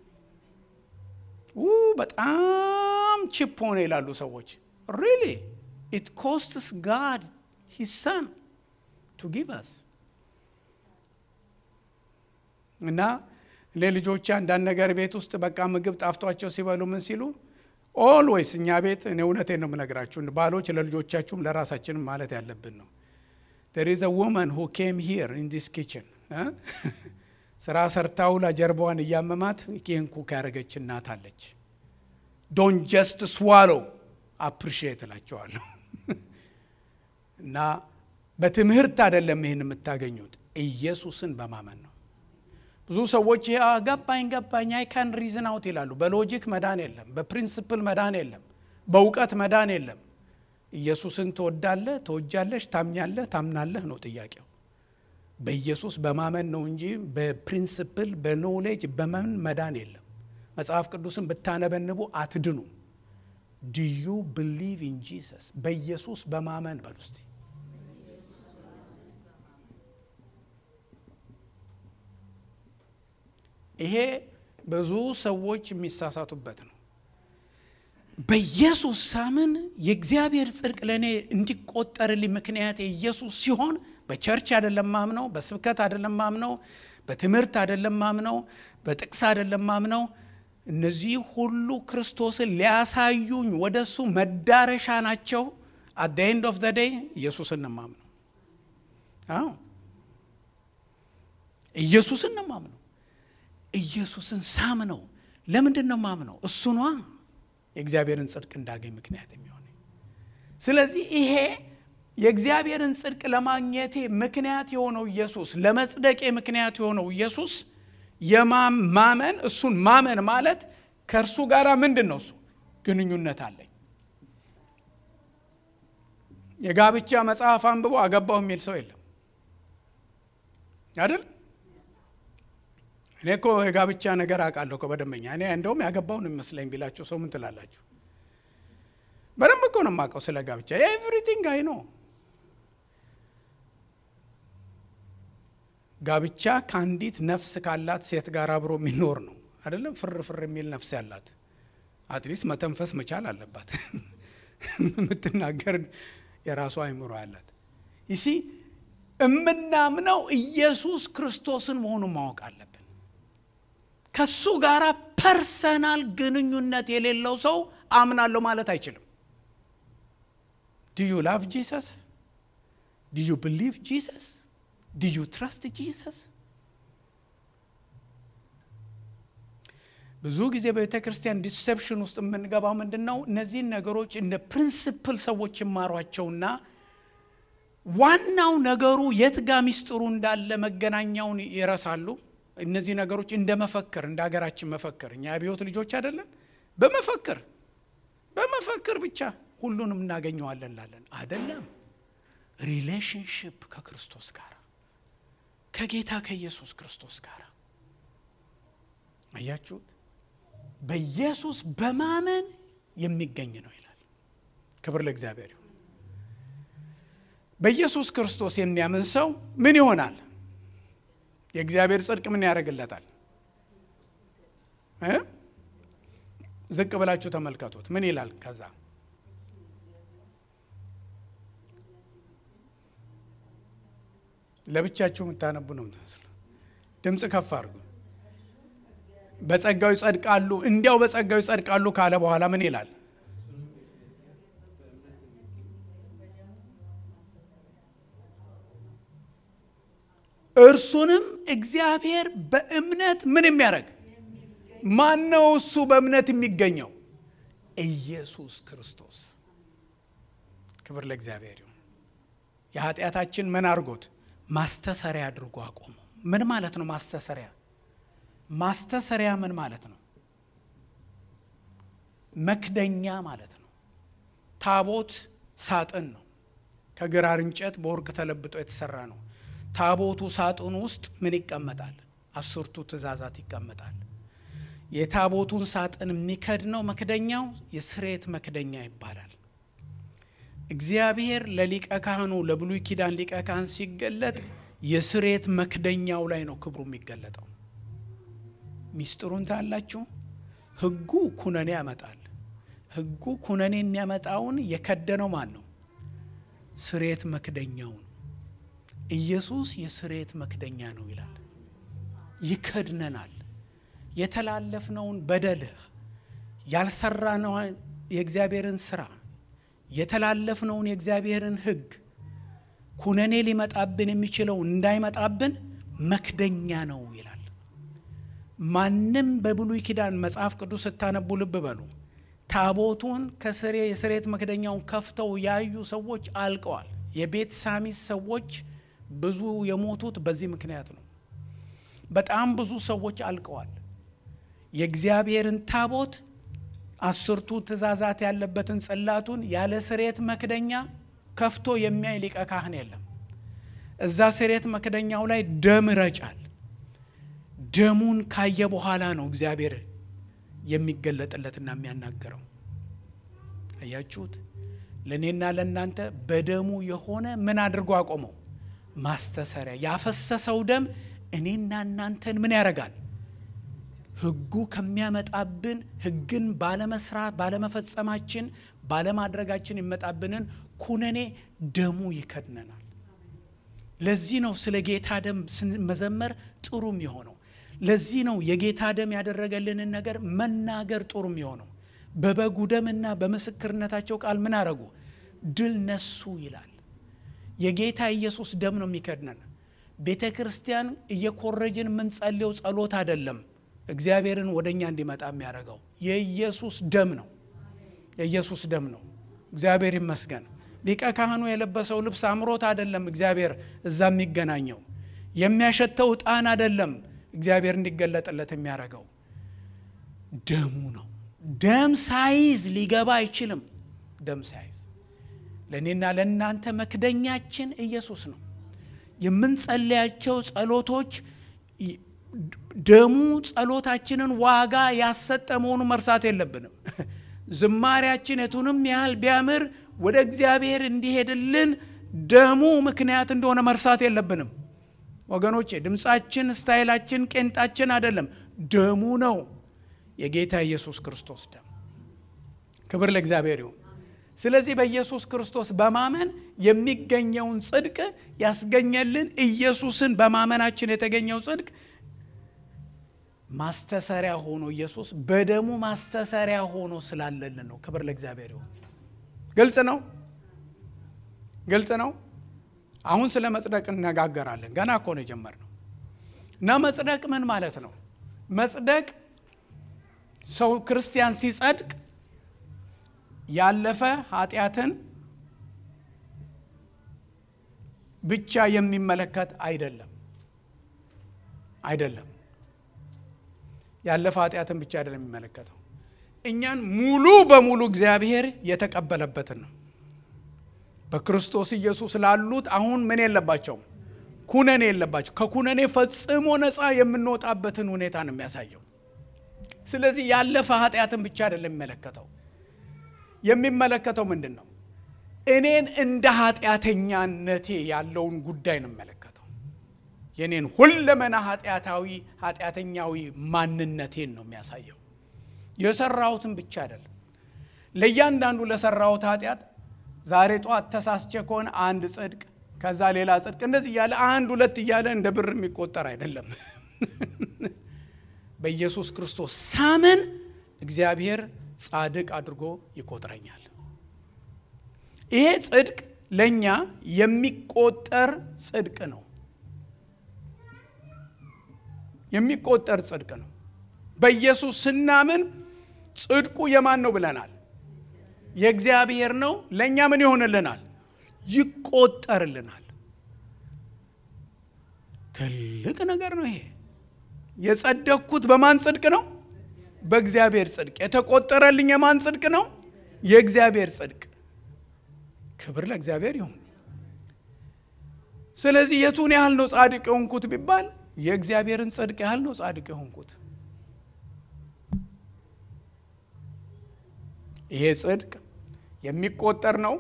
በጣም ቺፕ ሆነ ይላሉ ሰዎች ሪሊ ኢት ኮስትስ ጋድ ሂስ ሰን ቱ ጊቭ አስ እና እኔ ልጆቼ አንዳንድ ነገር ቤት ውስጥ በቃ ምግብ ጣፍቷቸው ሲበሉ ምን ሲሉ ኦልዌይስ እኛ ቤት እኔ እውነቴን ነው የምነግራችሁ ባሎች ለልጆቻችሁም ለራሳችንም ማለት ያለብን ነው there is a woman who came here in this kitchen ስራ ሰርታው ጀርባዋን እያመማት ይህን ኩክ ያደረገች እናት አለች ዶን ጀስት ስዋሎ አፕሪሺየት እላቸዋለሁ እና በትምህርት አይደለም ይህን የምታገኙት ኢየሱስን በማመን ነው ብዙ ሰዎች ገባኝ ገባኝ አይ ካን ሪዝን አውት ይላሉ በሎጂክ መዳን የለም በፕሪንስፕል መዳን የለም በእውቀት መዳን የለም ኢየሱስን ትወዳለህ ትወጃለሽ ታምኛለህ ታምናለህ ነው ጥያቄው በኢየሱስ በማመን ነው እንጂ በፕሪንስፕል በኖሌጅ በመን መዳን የለም መጽሐፍ ቅዱስን ብታነበንቡ አትድኑ ዲዩ ብሊቭ ኢን ጂሰስ በኢየሱስ በማመን በል ውስጥ ይሄ ብዙ ሰዎች የሚሳሳቱበት ነው በኢየሱስ ሳምን የእግዚአብሔር ጽድቅ ለእኔ እንዲቆጠርልኝ ምክንያት የኢየሱስ ሲሆን በቸርች አይደለም ማምነው በስብከት አይደለም ማምነው በትምህርት አይደለም ማምነው በጥቅስ አይደለም ማምነው እነዚህ ሁሉ ክርስቶስን ሊያሳዩኝ ወደ እሱ መዳረሻ ናቸው አት ኤንድ ኦፍ ዘ ዴይ ኢየሱስን ነው ማምነው አዎ ኢየሱስን ነው ማምነው ኢየሱስን ሳምነው ለምንድን ነው ማምነው እሱ ነዋ የእግዚአብሔርን ጽድቅ እንዳገኝ ምክንያት የሚሆነ ስለዚህ ይሄ የእግዚአብሔርን ጽድቅ ለማግኘቴ ምክንያት የሆነው ኢየሱስ ለመጽደቄ ምክንያት የሆነው ኢየሱስ የማመን እሱን ማመን ማለት ከእርሱ ጋር ምንድን ነው እሱ ግንኙነት አለኝ የጋብቻ መጽሐፍ አንብቦ አገባው የሚል ሰው የለም አይደል እኔ እኮ የጋብቻ ነገር አውቃለሁ እኮ በደንበኛ እኔ እንደውም ያገባውን የሚመስለኝ ቢላችሁ ሰው ምን ትላላችሁ በደንብ እኮ ነው የማውቀው ስለ ጋብቻ ኤቭሪቲንግ አይ ነው ጋብቻ ከአንዲት ነፍስ ካላት ሴት ጋር አብሮ የሚኖር ነው አይደለም ፍር ፍር የሚል ነፍስ ያላት አትሊስት መተንፈስ መቻል አለባት የምትናገር የራሷ አይምሮ ያላት ይሲ እምናምነው ኢየሱስ ክርስቶስን መሆኑን ማወቅ አለብን ከሱ ጋር ፐርሰናል ግንኙነት የሌለው ሰው አምናለሁ ማለት አይችልም ዱ ዩ ላቭ ጂሰስ ዱ ዩ ብሊቭ ጂሰስ ዱ ዩ ትረስት ጂሰስ ብዙ ጊዜ በቤተ ክርስቲያን ዲሰፕሽን ውስጥ የምንገባው ምንድን ነው እነዚህን ነገሮች እንደ ፕሪንስፕል ሰዎች ይማሯቸውና ዋናው ነገሩ የት ጋ ሚስጥሩ እንዳለ መገናኛውን ይረሳሉ እነዚህ ነገሮች እንደ መፈክር እንደ ሀገራችን መፈክር እኛ የአብዮት ልጆች አይደለን በመፈክር በመፈክር ብቻ ሁሉንም እናገኘዋለን ላለን አይደለም ሪሌሽንሽፕ ከክርስቶስ ጋር ከጌታ ከኢየሱስ ክርስቶስ ጋር አያችሁት በኢየሱስ በማመን የሚገኝ ነው ይላል ክብር ለእግዚአብሔር ይሁን በኢየሱስ ክርስቶስ የሚያምን ሰው ምን ይሆናል የእግዚአብሔር ጽድቅ ምን ያደርግለታል ዝቅ ብላችሁ ተመልከቱት ምን ይላል ከዛ ለብቻችሁ የምታነቡ ነው ምትመስሉ ድምፅ ከፍ አድርጉ በጸጋው ይጸድቃሉ እንዲያው በጸጋው ይጸድቃሉ ካለ በኋላ ምን ይላል እርሱንም እግዚአብሔር በእምነት ምን የሚያደርግ ማን ነው እሱ በእምነት የሚገኘው ኢየሱስ ክርስቶስ ክብር ለእግዚአብሔር ይሁን የኃጢአታችን ምን አድርጎት ማስተሰሪያ አድርጎ አቆመው ምን ማለት ነው ማስተሰሪያ ማስተሰሪያ ምን ማለት ነው መክደኛ ማለት ነው ታቦት ሳጥን ነው ከግራር እንጨት በወርቅ ተለብጦ የተሰራ ነው ታቦቱ ሳጥኑ ውስጥ ምን ይቀመጣል አስርቱ ትእዛዛት ይቀመጣል የታቦቱን ሳጥን የሚከድነው መክደኛው የስሬት መክደኛ ይባላል እግዚአብሔር ለሊቀ ካህኑ ለብሉይ ኪዳን ሊቀ ካህን ሲገለጥ የስሬት መክደኛው ላይ ነው ክብሩ የሚገለጠው ሚስጥሩን ታላችሁ ህጉ ኩነኔ ያመጣል ህጉ ኩነኔ የሚያመጣውን የከደነው ማን ነው ስሬት መክደኛውን ኢየሱስ የስሬት መክደኛ ነው ይላል ይከድነናል የተላለፍነውን በደልህ ያልሰራነውን የእግዚአብሔርን ስራ የተላለፍነውን የእግዚአብሔርን ሕግ ኩነኔ ሊመጣብን የሚችለው እንዳይመጣብን መክደኛ ነው ይላል። ማንም በብሉይ ኪዳን መጽሐፍ ቅዱስ ስታነቡ ልብ በሉ። ታቦቱን ከስሬ የስሬት መክደኛውን ከፍተው ያዩ ሰዎች አልቀዋል። የቤት ሳሚስ ሰዎች ብዙ የሞቱት በዚህ ምክንያት ነው። በጣም ብዙ ሰዎች አልቀዋል። የእግዚአብሔርን ታቦት አስርቱ ትእዛዛት ያለበትን ጽላቱን ያለ ስሬት መክደኛ ከፍቶ የሚያይ ሊቀ ካህን የለም። እዛ ስሬት መክደኛው ላይ ደም ይረጫል። ደሙን ካየ በኋላ ነው እግዚአብሔር የሚገለጥለትና የሚያናገረው። አያችሁት? ለእኔና ለእናንተ በደሙ የሆነ ምን አድርጎ አቆመው? ማስተሰሪያ። ያፈሰሰው ደም እኔና እናንተን ምን ያደርጋል? ሕጉ ከሚያመጣብን ሕግን ባለመስራት ባለመፈጸማችን ባለማድረጋችን የሚመጣብንን ኩነኔ ደሙ ይከድነናል። ለዚህ ነው ስለ ጌታ ደም መዘመር ጥሩ የሚሆነው። ለዚህ ነው የጌታ ደም ያደረገልንን ነገር መናገር ጥሩ የሚሆነው። በበጉ ደምና በምስክርነታቸው ቃል ምን አረጉ? ድል ነሱ ይላል። የጌታ ኢየሱስ ደም ነው የሚከድነን። ቤተ ክርስቲያን እየኮረጅን የምንጸልየው ጸሎት አይደለም እግዚአብሔርን ወደ እኛ እንዲመጣ የሚያደርገው የኢየሱስ ደም ነው። የኢየሱስ ደም ነው። እግዚአብሔር ይመስገን። ሊቀ ካህኑ የለበሰው ልብስ አምሮት አይደለም እግዚአብሔር እዛ የሚገናኘው። የሚያሸተው ዕጣን አይደለም እግዚአብሔር እንዲገለጥለት የሚያደርገው ደሙ ነው። ደም ሳይዝ ሊገባ አይችልም። ደም ሳይዝ ለእኔና ለእናንተ መክደኛችን ኢየሱስ ነው። የምንጸልያቸው ጸሎቶች ደሙ ጸሎታችንን ዋጋ ያሰጠ መሆኑ መርሳት የለብንም። ዝማሪያችን የቱንም ያህል ቢያምር ወደ እግዚአብሔር እንዲሄድልን ደሙ ምክንያት እንደሆነ መርሳት የለብንም ወገኖቼ። ድምፃችን፣ ስታይላችን፣ ቄንጣችን አይደለም፣ ደሙ ነው። የጌታ ኢየሱስ ክርስቶስ ደም። ክብር ለእግዚአብሔር ይሁን። ስለዚህ በኢየሱስ ክርስቶስ በማመን የሚገኘውን ጽድቅ ያስገኘልን ኢየሱስን በማመናችን የተገኘው ጽድቅ ማስተሰሪያ ሆኖ ኢየሱስ በደሙ ማስተሰሪያ ሆኖ ስላለልን ነው። ክብር ለእግዚአብሔር ይሁን። ግልጽ ነው፣ ግልጽ ነው። አሁን ስለ መጽደቅ እነጋገራለን። ገና እኮ ነው የጀመርነው። እና መጽደቅ ምን ማለት ነው? መጽደቅ ሰው ክርስቲያን ሲጸድቅ ያለፈ ኃጢአትን ብቻ የሚመለከት አይደለም አይደለም ያለፈ ኃጢአትን ብቻ አይደለም የሚመለከተው እኛን ሙሉ በሙሉ እግዚአብሔር የተቀበለበትን ነው። በክርስቶስ ኢየሱስ ላሉት አሁን ምን የለባቸውም? ኩነኔ የለባቸው። ከኩነኔ ፈጽሞ ነፃ የምንወጣበትን ሁኔታ ነው የሚያሳየው። ስለዚህ ያለፈ ኃጢአትን ብቻ አይደለም የሚመለከተው። የሚመለከተው ምንድን ነው? እኔን እንደ ኃጢአተኛነቴ ያለውን ጉዳይ ነው የሚመለከተው። የኔን ሁለመና ኃጢአታዊ ኃጢአተኛዊ ማንነቴን ነው የሚያሳየው። የሰራሁትን ብቻ አይደለም። ለእያንዳንዱ ለሰራሁት ኃጢአት ዛሬ ጠዋት ተሳስቼ ከሆነ አንድ ጽድቅ፣ ከዛ ሌላ ጽድቅ፣ እንደዚህ እያለ አንድ ሁለት እያለ እንደ ብር የሚቆጠር አይደለም። በኢየሱስ ክርስቶስ ሳምን እግዚአብሔር ጻድቅ አድርጎ ይቆጥረኛል። ይሄ ጽድቅ ለእኛ የሚቆጠር ጽድቅ ነው። የሚቆጠር ጽድቅ ነው። በኢየሱስ ስናምን ጽድቁ የማን ነው ብለናል? የእግዚአብሔር ነው። ለእኛ ምን ይሆንልናል? ይቆጠርልናል። ትልቅ ነገር ነው ይሄ። የጸደቅኩት በማን ጽድቅ ነው? በእግዚአብሔር ጽድቅ። የተቆጠረልኝ የማን ጽድቅ ነው? የእግዚአብሔር ጽድቅ። ክብር ለእግዚአብሔር ይሁን። ስለዚህ የቱን ያህል ነው ጻድቅ የሆንኩት ቢባል የእግዚአብሔርን ጽድቅ ያህል ነው ጻድቅ የሆንኩት። ይሄ ጽድቅ የሚቆጠር ነው።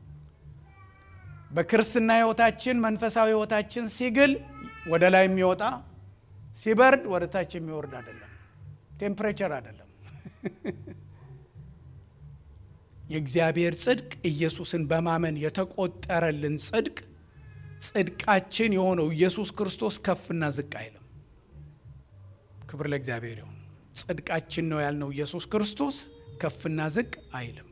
በክርስትና ሕይወታችን መንፈሳዊ ሕይወታችን ሲግል ወደ ላይ የሚወጣ ሲበርድ ወደ ታች የሚወርድ አይደለም። ቴምፕሬቸር አይደለም። የእግዚአብሔር ጽድቅ ኢየሱስን በማመን የተቆጠረልን ጽድቅ ጽድቃችን የሆነው ኢየሱስ ክርስቶስ ከፍና ዝቅ አይልም። ክብር ለእግዚአብሔር ይሁን። ጽድቃችን ነው ያልነው ኢየሱስ ክርስቶስ ከፍና ዝቅ አይልም።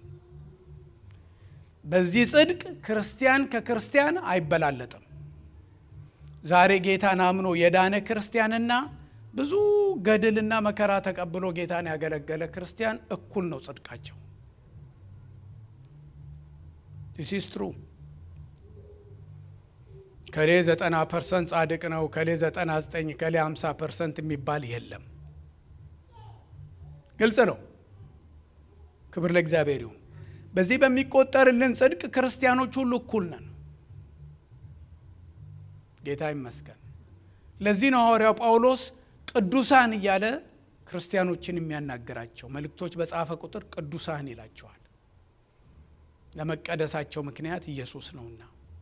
በዚህ ጽድቅ ክርስቲያን ከክርስቲያን አይበላለጥም። ዛሬ ጌታን አምኖ የዳነ ክርስቲያንና ብዙ ገድልና መከራ ተቀብሎ ጌታን ያገለገለ ክርስቲያን እኩል ነው ጽድቃቸው። ዲስ ትሩ ከሌ ዘጠና ፐርሰንት ጻድቅ ነው፣ ከሌ ዘጠና ዘጠኝ ከሌ ሃምሳ ፐርሰንት የሚባል የለም። ግልጽ ነው። ክብር ለእግዚአብሔር ይሁን። በዚህ በሚቆጠርልን ጽድቅ ክርስቲያኖች ሁሉ እኩል ነን። ጌታ ይመስገን። ለዚህ ነው ሐዋርያው ጳውሎስ ቅዱሳን እያለ ክርስቲያኖችን የሚያናግራቸው መልእክቶች በጻፈ ቁጥር ቅዱሳን ይላቸዋል። ለመቀደሳቸው ምክንያት ኢየሱስ ነውና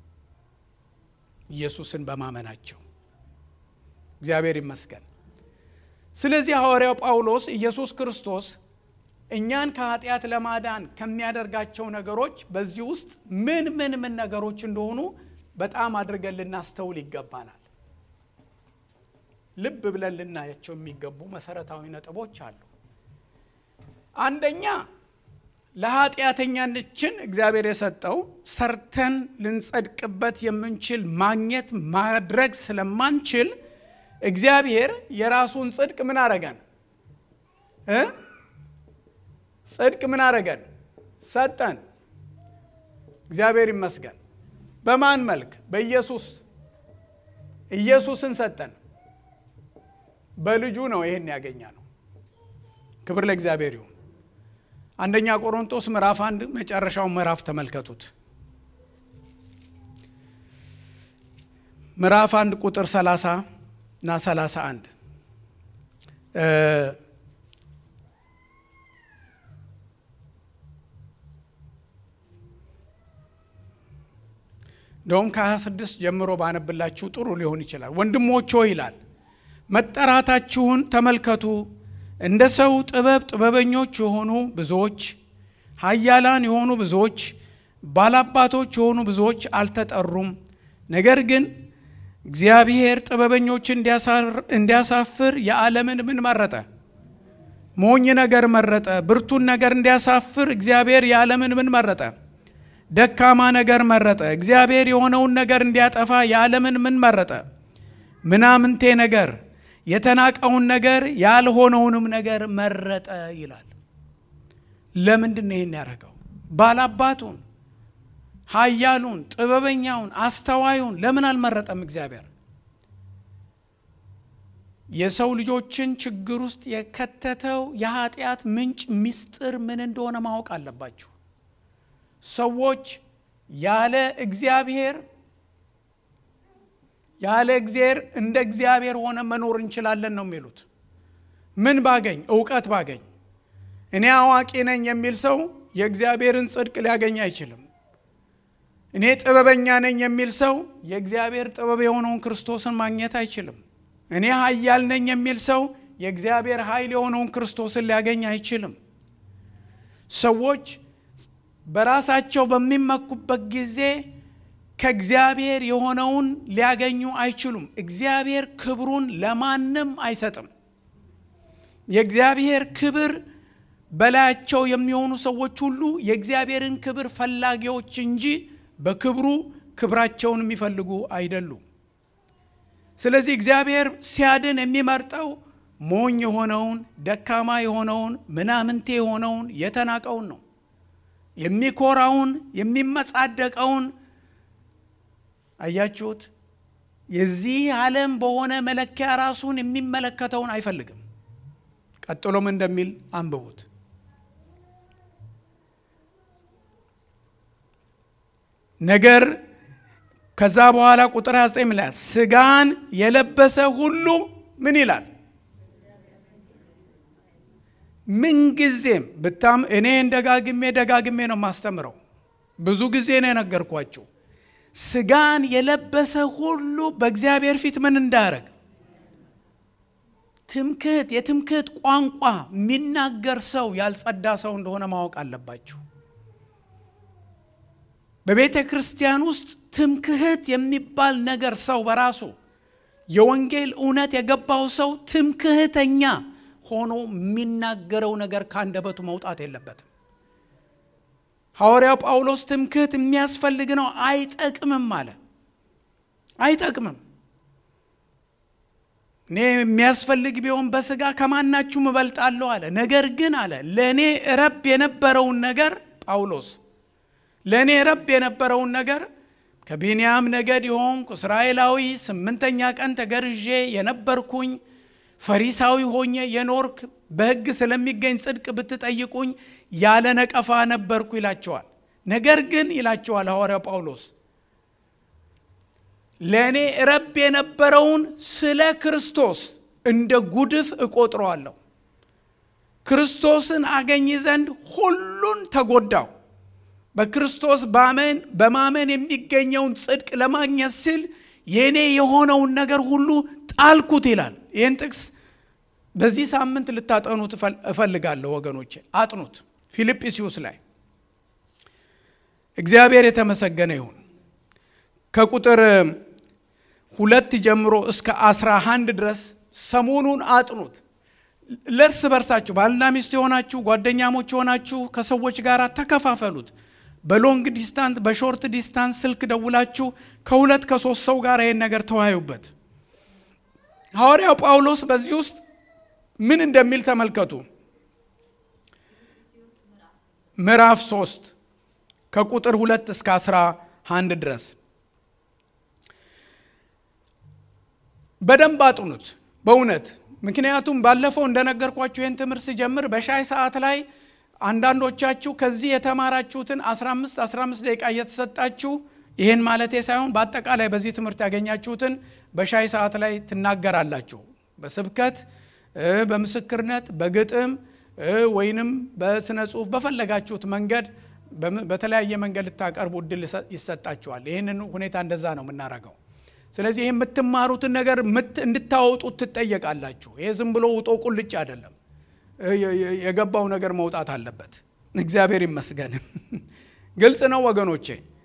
ኢየሱስን በማመናቸው እግዚአብሔር ይመስገን። ስለዚህ ሐዋርያው ጳውሎስ ኢየሱስ ክርስቶስ እኛን ከኃጢአት ለማዳን ከሚያደርጋቸው ነገሮች በዚህ ውስጥ ምን ምን ምን ነገሮች እንደሆኑ በጣም አድርገን ልናስተውል ይገባናል። ልብ ብለን ልናያቸው የሚገቡ መሰረታዊ ነጥቦች አሉ። አንደኛ ለኃጢአተኛችን እግዚአብሔር የሰጠው ሰርተን ልንጸድቅበት የምንችል ማግኘት ማድረግ ስለማንችል እግዚአብሔር የራሱን ጽድቅ ምን አረገን እ ጽድቅ ምን አረገን ሰጠን። እግዚአብሔር ይመስገን። በማን መልክ? በኢየሱስ ኢየሱስን ሰጠን። በልጁ ነው ይህን ያገኛ ነው። ክብር ለእግዚአብሔር ይሁን። አንደኛ ቆሮንቶስ ምዕራፍ አንድ መጨረሻውን ምዕራፍ ተመልከቱት። ምዕራፍ አንድ ቁጥር 30 እና 31 እንደውም ከ26 ጀምሮ ባነብላችሁ ጥሩ ሊሆን ይችላል። ወንድሞች ሆይ ይላል መጠራታችሁን ተመልከቱ። እንደ ሰው ጥበብ ጥበበኞች የሆኑ ብዙዎች፣ ኃያላን የሆኑ ብዙዎች፣ ባላባቶች የሆኑ ብዙዎች አልተጠሩም። ነገር ግን እግዚአብሔር ጥበበኞች እንዲያሳፍር የዓለምን ምን መረጠ? ሞኝ ነገር መረጠ። ብርቱን ነገር እንዲያሳፍር እግዚአብሔር የዓለምን ምን መረጠ? ደካማ ነገር መረጠ። እግዚአብሔር የሆነውን ነገር እንዲያጠፋ የዓለምን ምን መረጠ? ምናምንቴ ነገር የተናቀውን ነገር ያልሆነውንም ነገር መረጠ ይላል። ለምንድን ነው ይህን ያደረገው? ባላባቱን፣ ኃያሉን፣ ጥበበኛውን፣ አስተዋዩን ለምን አልመረጠም እግዚአብሔር? የሰው ልጆችን ችግር ውስጥ የከተተው የኃጢአት ምንጭ ምስጢር ምን እንደሆነ ማወቅ አለባችሁ። ሰዎች ያለ እግዚአብሔር ያለ እግዚአብሔር እንደ እግዚአብሔር ሆነ መኖር እንችላለን ነው የሚሉት። ምን ባገኝ? እውቀት ባገኝ። እኔ አዋቂ ነኝ የሚል ሰው የእግዚአብሔርን ጽድቅ ሊያገኝ አይችልም። እኔ ጥበበኛ ነኝ የሚል ሰው የእግዚአብሔር ጥበብ የሆነውን ክርስቶስን ማግኘት አይችልም። እኔ ኃያል ነኝ የሚል ሰው የእግዚአብሔር ኃይል የሆነውን ክርስቶስን ሊያገኝ አይችልም። ሰዎች በራሳቸው በሚመኩበት ጊዜ ከእግዚአብሔር የሆነውን ሊያገኙ አይችሉም። እግዚአብሔር ክብሩን ለማንም አይሰጥም። የእግዚአብሔር ክብር በላያቸው የሚሆኑ ሰዎች ሁሉ የእግዚአብሔርን ክብር ፈላጊዎች እንጂ በክብሩ ክብራቸውን የሚፈልጉ አይደሉም። ስለዚህ እግዚአብሔር ሲያድን የሚመርጠው ሞኝ የሆነውን፣ ደካማ የሆነውን፣ ምናምንቴ የሆነውን፣ የተናቀውን ነው። የሚኮራውን፣ የሚመጻደቀውን አያችሁት? የዚህ ዓለም በሆነ መለኪያ ራሱን የሚመለከተውን አይፈልግም። ቀጥሎም እንደሚል አንብቡት። ነገር ከዛ በኋላ ቁጥር 29 ላይ ስጋን የለበሰ ሁሉ ምን ይላል? ምንጊዜም ብታም እኔ ደጋግሜ ደጋግሜ ነው የማስተምረው። ብዙ ጊዜ ነው የነገርኳችሁ። ስጋን የለበሰ ሁሉ በእግዚአብሔር ፊት ምን እንዳያረግ ትምክህት የትምክህት ቋንቋ የሚናገር ሰው ያልጸዳ ሰው እንደሆነ ማወቅ አለባችሁ። በቤተ ክርስቲያን ውስጥ ትምክህት የሚባል ነገር ሰው በራሱ የወንጌል እውነት የገባው ሰው ትምክህተኛ ሆኖ የሚናገረው ነገር ከአንደበቱ መውጣት የለበትም። ሐዋርያው ጳውሎስ ትምክህት የሚያስፈልግ ነው፣ አይጠቅምም አለ። አይጠቅምም። እኔ የሚያስፈልግ ቢሆን በስጋ ከማናችሁም እበልጣለሁ አለ። ነገር ግን አለ ለእኔ ረብ የነበረውን ነገር ጳውሎስ ለእኔ ረብ የነበረውን ነገር ከቢንያም ነገድ የሆንኩ እስራኤላዊ ስምንተኛ ቀን ተገርዤ የነበርኩኝ ፈሪሳዊ ሆኜ የኖርክ በሕግ ስለሚገኝ ጽድቅ ብትጠይቁኝ ያለ ነቀፋ ነበርኩ ይላቸዋል። ነገር ግን ይላቸዋል ሐዋርያው ጳውሎስ ለእኔ ረብ የነበረውን ስለ ክርስቶስ እንደ ጉድፍ እቆጥረዋለሁ። ክርስቶስን አገኝ ዘንድ ሁሉን ተጎዳው። በክርስቶስ ባመን በማመን የሚገኘውን ጽድቅ ለማግኘት ስል የእኔ የሆነውን ነገር ሁሉ ጣልኩት ይላል። ይህን ጥቅስ በዚህ ሳምንት ልታጠኑት እፈልጋለሁ ወገኖቼ፣ አጥኑት። ፊልጵስዩስ ላይ እግዚአብሔር የተመሰገነ ይሁን። ከቁጥር ሁለት ጀምሮ እስከ አስራ አንድ ድረስ ሰሞኑን አጥኑት። ለእርስ በርሳችሁ ባልና ሚስት የሆናችሁ ጓደኛሞች የሆናችሁ ከሰዎች ጋር ተከፋፈሉት። በሎንግ ዲስታንስ በሾርት ዲስታንስ ስልክ ደውላችሁ ከሁለት ከሶስት ሰው ጋር ይህን ነገር ተወያዩበት። ሐዋርያው ጳውሎስ በዚህ ውስጥ ምን እንደሚል ተመልከቱ። ምዕራፍ ሶስት ከቁጥር ሁለት እስከ አስራ አንድ ድረስ በደንብ አጥኑት በእውነት ምክንያቱም ባለፈው እንደነገርኳችሁ ይህን ትምህርት ሲጀምር በሻይ ሰዓት ላይ አንዳንዶቻችሁ ከዚህ የተማራችሁትን 15 15 ደቂቃ እየተሰጣችሁ ይህን ማለቴ ሳይሆን በአጠቃላይ በዚህ ትምህርት ያገኛችሁትን በሻይ ሰዓት ላይ ትናገራላችሁ። በስብከት፣ በምስክርነት፣ በግጥም ወይንም በስነ ጽሁፍ በፈለጋችሁት መንገድ በተለያየ መንገድ ልታቀርቡ እድል ይሰጣችኋል። ይህንን ሁኔታ እንደዛ ነው የምናረገው። ስለዚህ ይህ የምትማሩትን ነገር እንድታወጡት ትጠየቃላችሁ። ይሄ ዝም ብሎ ውጦ ቁልጭ አይደለም። የገባው ነገር መውጣት አለበት። እግዚአብሔር ይመስገን። ግልጽ ነው ወገኖቼ።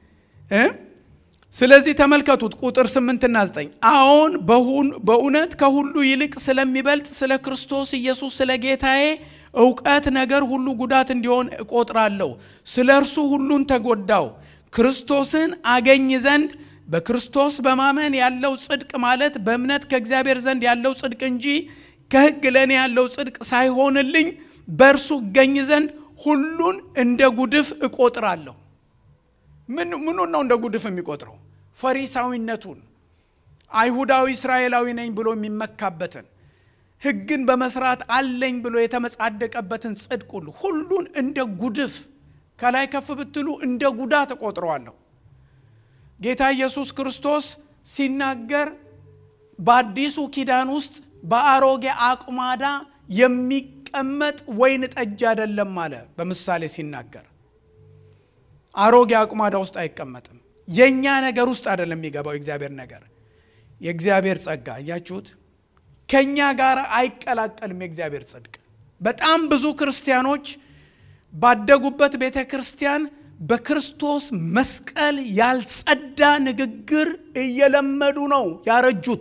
ስለዚህ ተመልከቱት ቁጥር ስምንትና ዘጠኝ አሁን በእውነት ከሁሉ ይልቅ ስለሚበልጥ ስለ ክርስቶስ ኢየሱስ ስለ ጌታዬ እውቀት ነገር ሁሉ ጉዳት እንዲሆን እቆጥራለሁ። ስለ እርሱ ሁሉን ተጎዳው ክርስቶስን አገኝ ዘንድ በክርስቶስ በማመን ያለው ጽድቅ ማለት በእምነት ከእግዚአብሔር ዘንድ ያለው ጽድቅ እንጂ ከሕግ ለእኔ ያለው ጽድቅ ሳይሆንልኝ በእርሱ እገኝ ዘንድ ሁሉን እንደ ጉድፍ እቆጥራለሁ። ምኑን ነው እንደ ጉድፍ የሚቆጥረው? ፈሪሳዊነቱን፣ አይሁዳዊ እስራኤላዊ ነኝ ብሎ የሚመካበትን ሕግን በመስራት አለኝ ብሎ የተመጻደቀበትን ጽድቅ ሁሉ ሁሉን እንደ ጉድፍ ከላይ ከፍ ብትሉ እንደ ጉዳት እቆጥረዋለሁ። ጌታ ኢየሱስ ክርስቶስ ሲናገር በአዲሱ ኪዳን ውስጥ በአሮጌ አቁማዳ የሚቀመጥ ወይን ጠጅ አይደለም አለ። በምሳሌ ሲናገር አሮጌ አቁማዳ ውስጥ አይቀመጥም። የእኛ ነገር ውስጥ አይደለም የሚገባው የእግዚአብሔር ነገር። የእግዚአብሔር ጸጋ እያችሁት ከእኛ ጋር አይቀላቀልም። የእግዚአብሔር ጽድቅ በጣም ብዙ ክርስቲያኖች ባደጉበት ቤተ ክርስቲያን በክርስቶስ መስቀል ያልጸዳ ንግግር እየለመዱ ነው ያረጁት።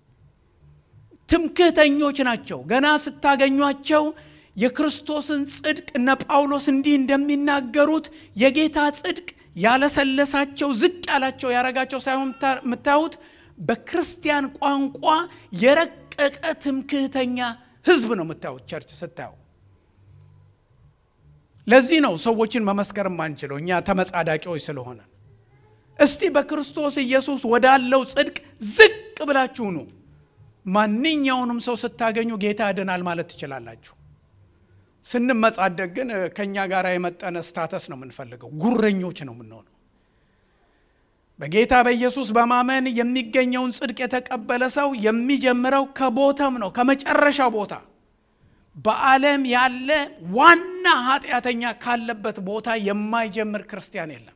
ትምክህተኞች ናቸው። ገና ስታገኟቸው የክርስቶስን ጽድቅ እነ ጳውሎስ እንዲህ እንደሚናገሩት የጌታ ጽድቅ ያለሰለሳቸው ዝቅ ያላቸው ያረጋቸው ሳይሆን የምታዩት በክርስቲያን ቋንቋ የረቀቀ ትምክህተኛ ሕዝብ ነው የምታዩት ቸርች ስታዩ ለዚህ ነው ሰዎችን መመስከር ማንችለው እኛ ተመጻዳቂዎች ስለሆነ። እስቲ በክርስቶስ ኢየሱስ ወዳለው ጽድቅ ዝቅ ብላችሁ ኑ። ማንኛውንም ሰው ስታገኙ ጌታ ያድናል ማለት ትችላላችሁ። ስንመጻደቅ ግን ከእኛ ጋር የመጠነ ስታተስ ነው የምንፈልገው። ጉረኞች ነው የምንሆነው። በጌታ በኢየሱስ በማመን የሚገኘውን ጽድቅ የተቀበለ ሰው የሚጀምረው ከቦተም ነው፣ ከመጨረሻው ቦታ በዓለም ያለ ዋና ኃጢአተኛ ካለበት ቦታ የማይጀምር ክርስቲያን የለም።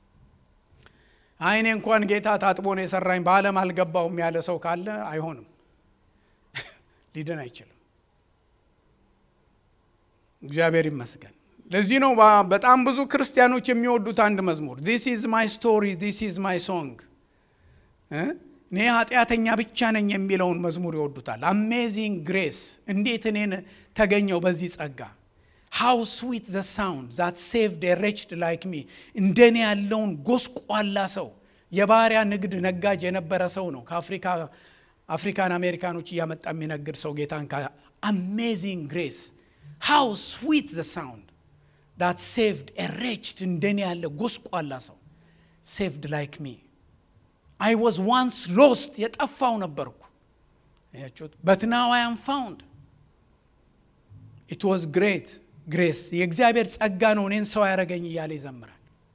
አይኔ እንኳን ጌታ ታጥቦ ነው የሰራኝ በዓለም አልገባውም ያለ ሰው ካለ አይሆንም፣ ሊድን አይችልም። እግዚአብሔር ይመስገን። ለዚህ ነው በጣም ብዙ ክርስቲያኖች የሚወዱት አንድ መዝሙር ዲስ ኢዝ ማይ ስቶሪ ዲስ ኢዝ ማይ ሶንግ እኔ ኃጢአተኛ ብቻ ነኝ የሚለውን መዝሙር ይወዱታል። አሜዚንግ ግሬስ እንዴት እኔን ተገኘው በዚህ ጸጋ ሃው ስዊት ዘ ሳውንድ ዛት ሴቭድ ሬችድ ላይክ ሚ እንደኔ ያለውን ጎስቋላ ሰው የባሪያ ንግድ ነጋጅ የነበረ ሰው ነው ከአፍሪካ አፍሪካን አሜሪካኖች እያመጣ የሚነግድ ሰው ጌታን አሜዚንግ ግሬስ ሃው ስዊት ዘ ሳውንድ ዳት ሴቭድ ሬችድ እንደኔ ያለ ጎስቋላ ሰው ሴቭድ ላይክ ሚ አይ ዋዝ ዋንስ ሎስት የጠፋው ነበርኩ ያችሁት በት ናው አይ አም ፋውንድ ኢት ዋዝ ግሬት ግሬስ የእግዚአብሔር ጸጋ ነው እኔን ሰው ያደረገኝ እያለ ይዘምራል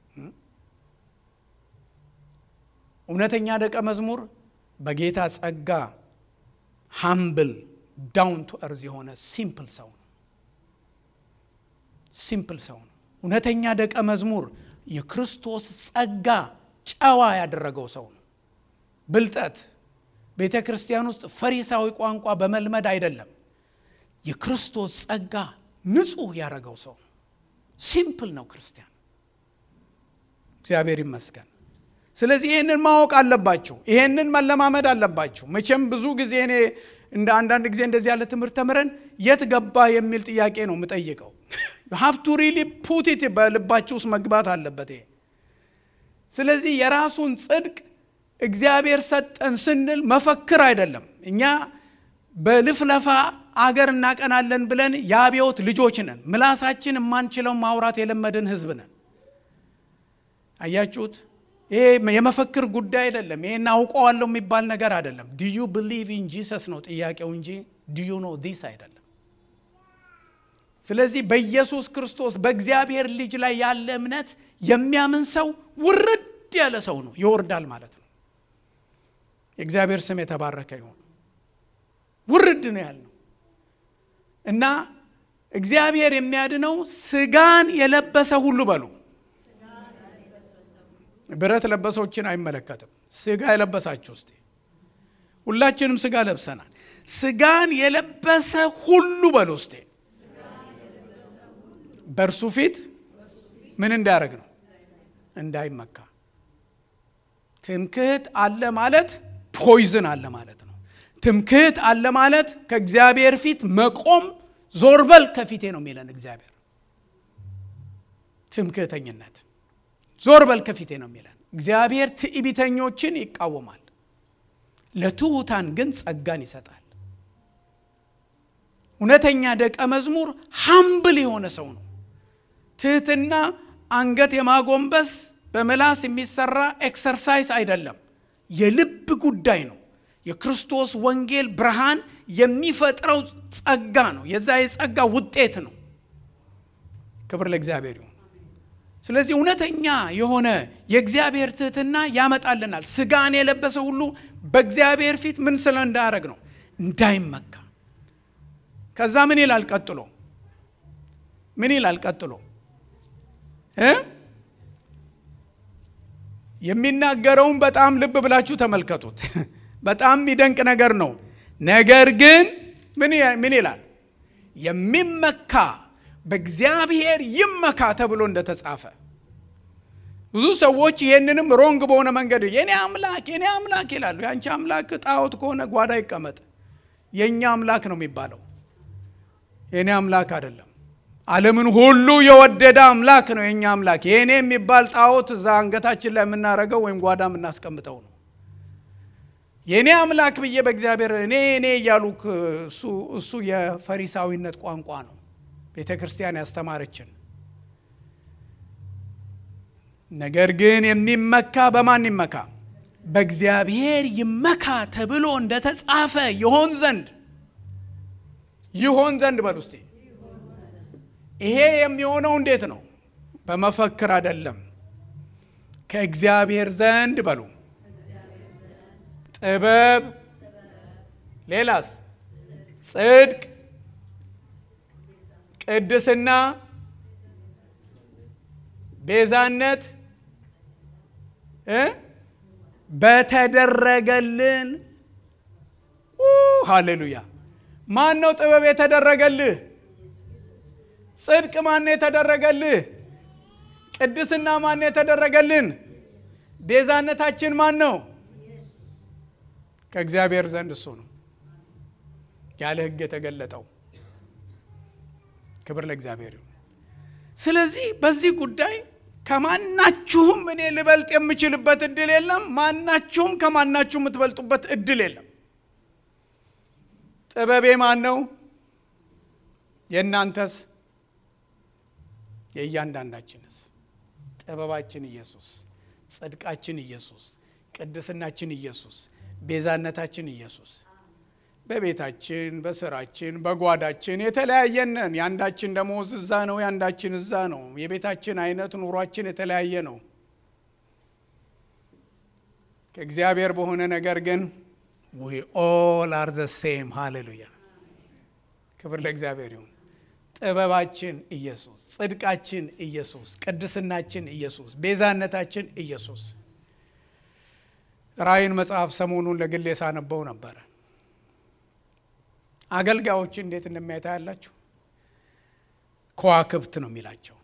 እውነተኛ ደቀ መዝሙር በጌታ ጸጋ ሃምብል ዳውን ቱ እርዝ የሆነ ሲምፕል ሰው ነው ሲምፕል ሰው ነው እውነተኛ ደቀ መዝሙር የክርስቶስ ጸጋ ጨዋ ያደረገው ሰው ነው ብልጠት ቤተ ክርስቲያን ውስጥ ፈሪሳዊ ቋንቋ በመልመድ አይደለም የክርስቶስ ጸጋ ንጹህ ያደረገው ሰው ነው ሲምፕል ነው ክርስቲያን እግዚአብሔር ይመስገን ስለዚህ ይህንን ማወቅ አለባችሁ ይህንን መለማመድ አለባችሁ መቼም ብዙ ጊዜ እኔ እንደ አንዳንድ ጊዜ እንደዚህ ያለ ትምህርት ተምረን የት ገባ የሚል ጥያቄ ነው የምጠይቀው ሀፍቱ ሪሊ ፑቲት በልባችሁ ውስጥ መግባት አለበት ይሄ ስለዚህ የራሱን ጽድቅ እግዚአብሔር ሰጠን ስንል መፈክር አይደለም እኛ በልፍለፋ አገር እናቀናለን ብለን የአብዮት ልጆች ነን ምላሳችን የማንችለው ማውራት የለመድን ህዝብ ነን አያችሁት ይሄ የመፈክር ጉዳይ አይደለም ይሄን አውቀዋለሁ የሚባል ነገር አይደለም ዲዩ ብሊቭ ኢን ጂሰስ ነው ጥያቄው እንጂ ዲዩ ኖ ዲስ አይደለም ስለዚህ በኢየሱስ ክርስቶስ በእግዚአብሔር ልጅ ላይ ያለ እምነት የሚያምን ሰው ውርድ ያለ ሰው ነው ይወርዳል ማለት ነው የእግዚአብሔር ስም የተባረከ ይሆን ውርድ ነው ያልነው እና እግዚአብሔር የሚያድነው ስጋን የለበሰ ሁሉ በሉ ብረት ለበሶችን አይመለከትም ስጋ የለበሳችሁ ውስጥ ሁላችንም ስጋ ለብሰናል ስጋን የለበሰ ሁሉ በሉ ውስጤ በእርሱ ፊት ምን እንዳያደርግ ነው እንዳይመካ ትምክህት አለ ማለት ፖይዝን አለ ማለት ነው ትምክህት አለ ማለት ከእግዚአብሔር ፊት መቆም ዞርበል ከፊቴ ነው የሚለን እግዚአብሔር ትምክህተኝነት ዞር በል ከፊቴ ነው የሚለን እግዚአብሔር ትዕቢተኞችን ይቃወማል ለትሑታን ግን ጸጋን ይሰጣል እውነተኛ ደቀ መዝሙር ሀምብል የሆነ ሰው ነው ትህትና አንገት የማጎንበስ በምላስ የሚሰራ ኤክሰርሳይዝ አይደለም የልብ ጉዳይ ነው የክርስቶስ ወንጌል ብርሃን የሚፈጥረው ጸጋ ነው የዛ የጸጋ ውጤት ነው ክብር ለእግዚአብሔር ይሁን ስለዚህ እውነተኛ የሆነ የእግዚአብሔር ትህትና ያመጣልናል ስጋን የለበሰ ሁሉ በእግዚአብሔር ፊት ምን ስለ እንዳያደረግ ነው እንዳይመካ ከዛ ምን ይላል ቀጥሎ ምን ይላል ቀጥሎ የሚናገረውን በጣም ልብ ብላችሁ ተመልከቱት በጣም የሚደንቅ ነገር ነው ነገር ግን ምን ይላል የሚመካ በእግዚአብሔር ይመካ ተብሎ እንደተጻፈ ብዙ ሰዎች ይህንንም ሮንግ በሆነ መንገድ የኔ አምላክ የኔ አምላክ ይላሉ የአንቺ አምላክ ጣዖት ከሆነ ጓዳ ይቀመጥ የእኛ አምላክ ነው የሚባለው የእኔ አምላክ አይደለም አለምን ሁሉ የወደደ አምላክ ነው የእኛ አምላክ የእኔ የሚባል ጣዖት እዛ አንገታችን ላይ የምናደረገው ወይም ጓዳ የምናስቀምጠው ነው የእኔ አምላክ ብዬ በእግዚአብሔር እኔ እኔ እያሉ እሱ የፈሪሳዊነት ቋንቋ ነው ቤተ ክርስቲያን ያስተማረችን ነገር ግን የሚመካ በማን ይመካ በእግዚአብሔር ይመካ ተብሎ እንደተጻፈ ይሆን ዘንድ ይሆን ዘንድ በል ውስጤ ይሄ የሚሆነው እንዴት ነው በመፈክር አይደለም ከእግዚአብሔር ዘንድ በሉ ጥበብ ሌላስ ጽድቅ ቅድስና ቤዛነት በተደረገልን ሃሌሉያ ማን ነው ጥበብ የተደረገልህ ጽድቅ ማን የተደረገልህ ቅድስና ማን የተደረገልን ቤዛነታችን ማን ነው ከእግዚአብሔር ዘንድ እሱ ነው ያለ ሕግ የተገለጠው። ክብር ለእግዚአብሔር ይሁን። ስለዚህ በዚህ ጉዳይ ከማናችሁም እኔ ልበልጥ የምችልበት እድል የለም። ማናችሁም ከማናችሁ የምትበልጡበት እድል የለም። ጥበቤ ማን ነው? የእናንተስ? የእያንዳንዳችንስ? ጥበባችን ኢየሱስ፣ ጽድቃችን ኢየሱስ፣ ቅድስናችን ኢየሱስ፣ ቤዛነታችን ኢየሱስ። በቤታችን፣ በስራችን፣ በጓዳችን የተለያየን ነን። የአንዳችን ደሞዝ እዛ ነው፣ የአንዳችን እዛ ነው። የቤታችን አይነት ኑሯችን የተለያየ ነው። ከእግዚአብሔር በሆነ ነገር ግን ዊ ኦል አር ዘ ሴም። ሃሌሉያ! ክብር ለእግዚአብሔር ይሁን። ጥበባችን ኢየሱስ፣ ጽድቃችን ኢየሱስ፣ ቅድስናችን ኢየሱስ፣ ቤዛነታችን ኢየሱስ። ራእይን መጽሐፍ ሰሞኑን ለግሌ ሳነበው ነበረ። አገልጋዮች እንዴት እንደሚያታ ያላችሁ ከዋክብት ነው የሚላቸው።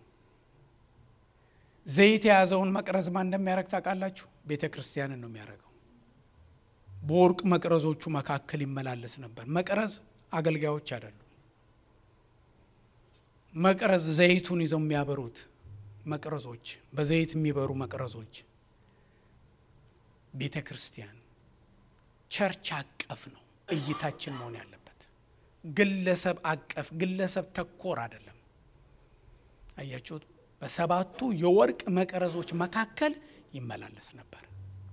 ዘይት የያዘውን መቅረዝ ማን እንደሚያደርግ ታውቃላችሁ? ቤተ ክርስቲያንን ነው የሚያደርገው። በወርቅ መቅረዞቹ መካከል ይመላለስ ነበር። መቅረዝ አገልጋዮች አይደሉም። መቅረዝ ዘይቱን ይዘው የሚያበሩት መቅረዞች፣ በዘይት የሚበሩ መቅረዞች ቤተ ክርስቲያን ቸርች አቀፍ ነው እይታችን መሆን ያለበት ግለሰብ አቀፍ ግለሰብ ተኮር አይደለም። አያችሁት? በሰባቱ የወርቅ መቅረዞች መካከል ይመላለስ ነበር።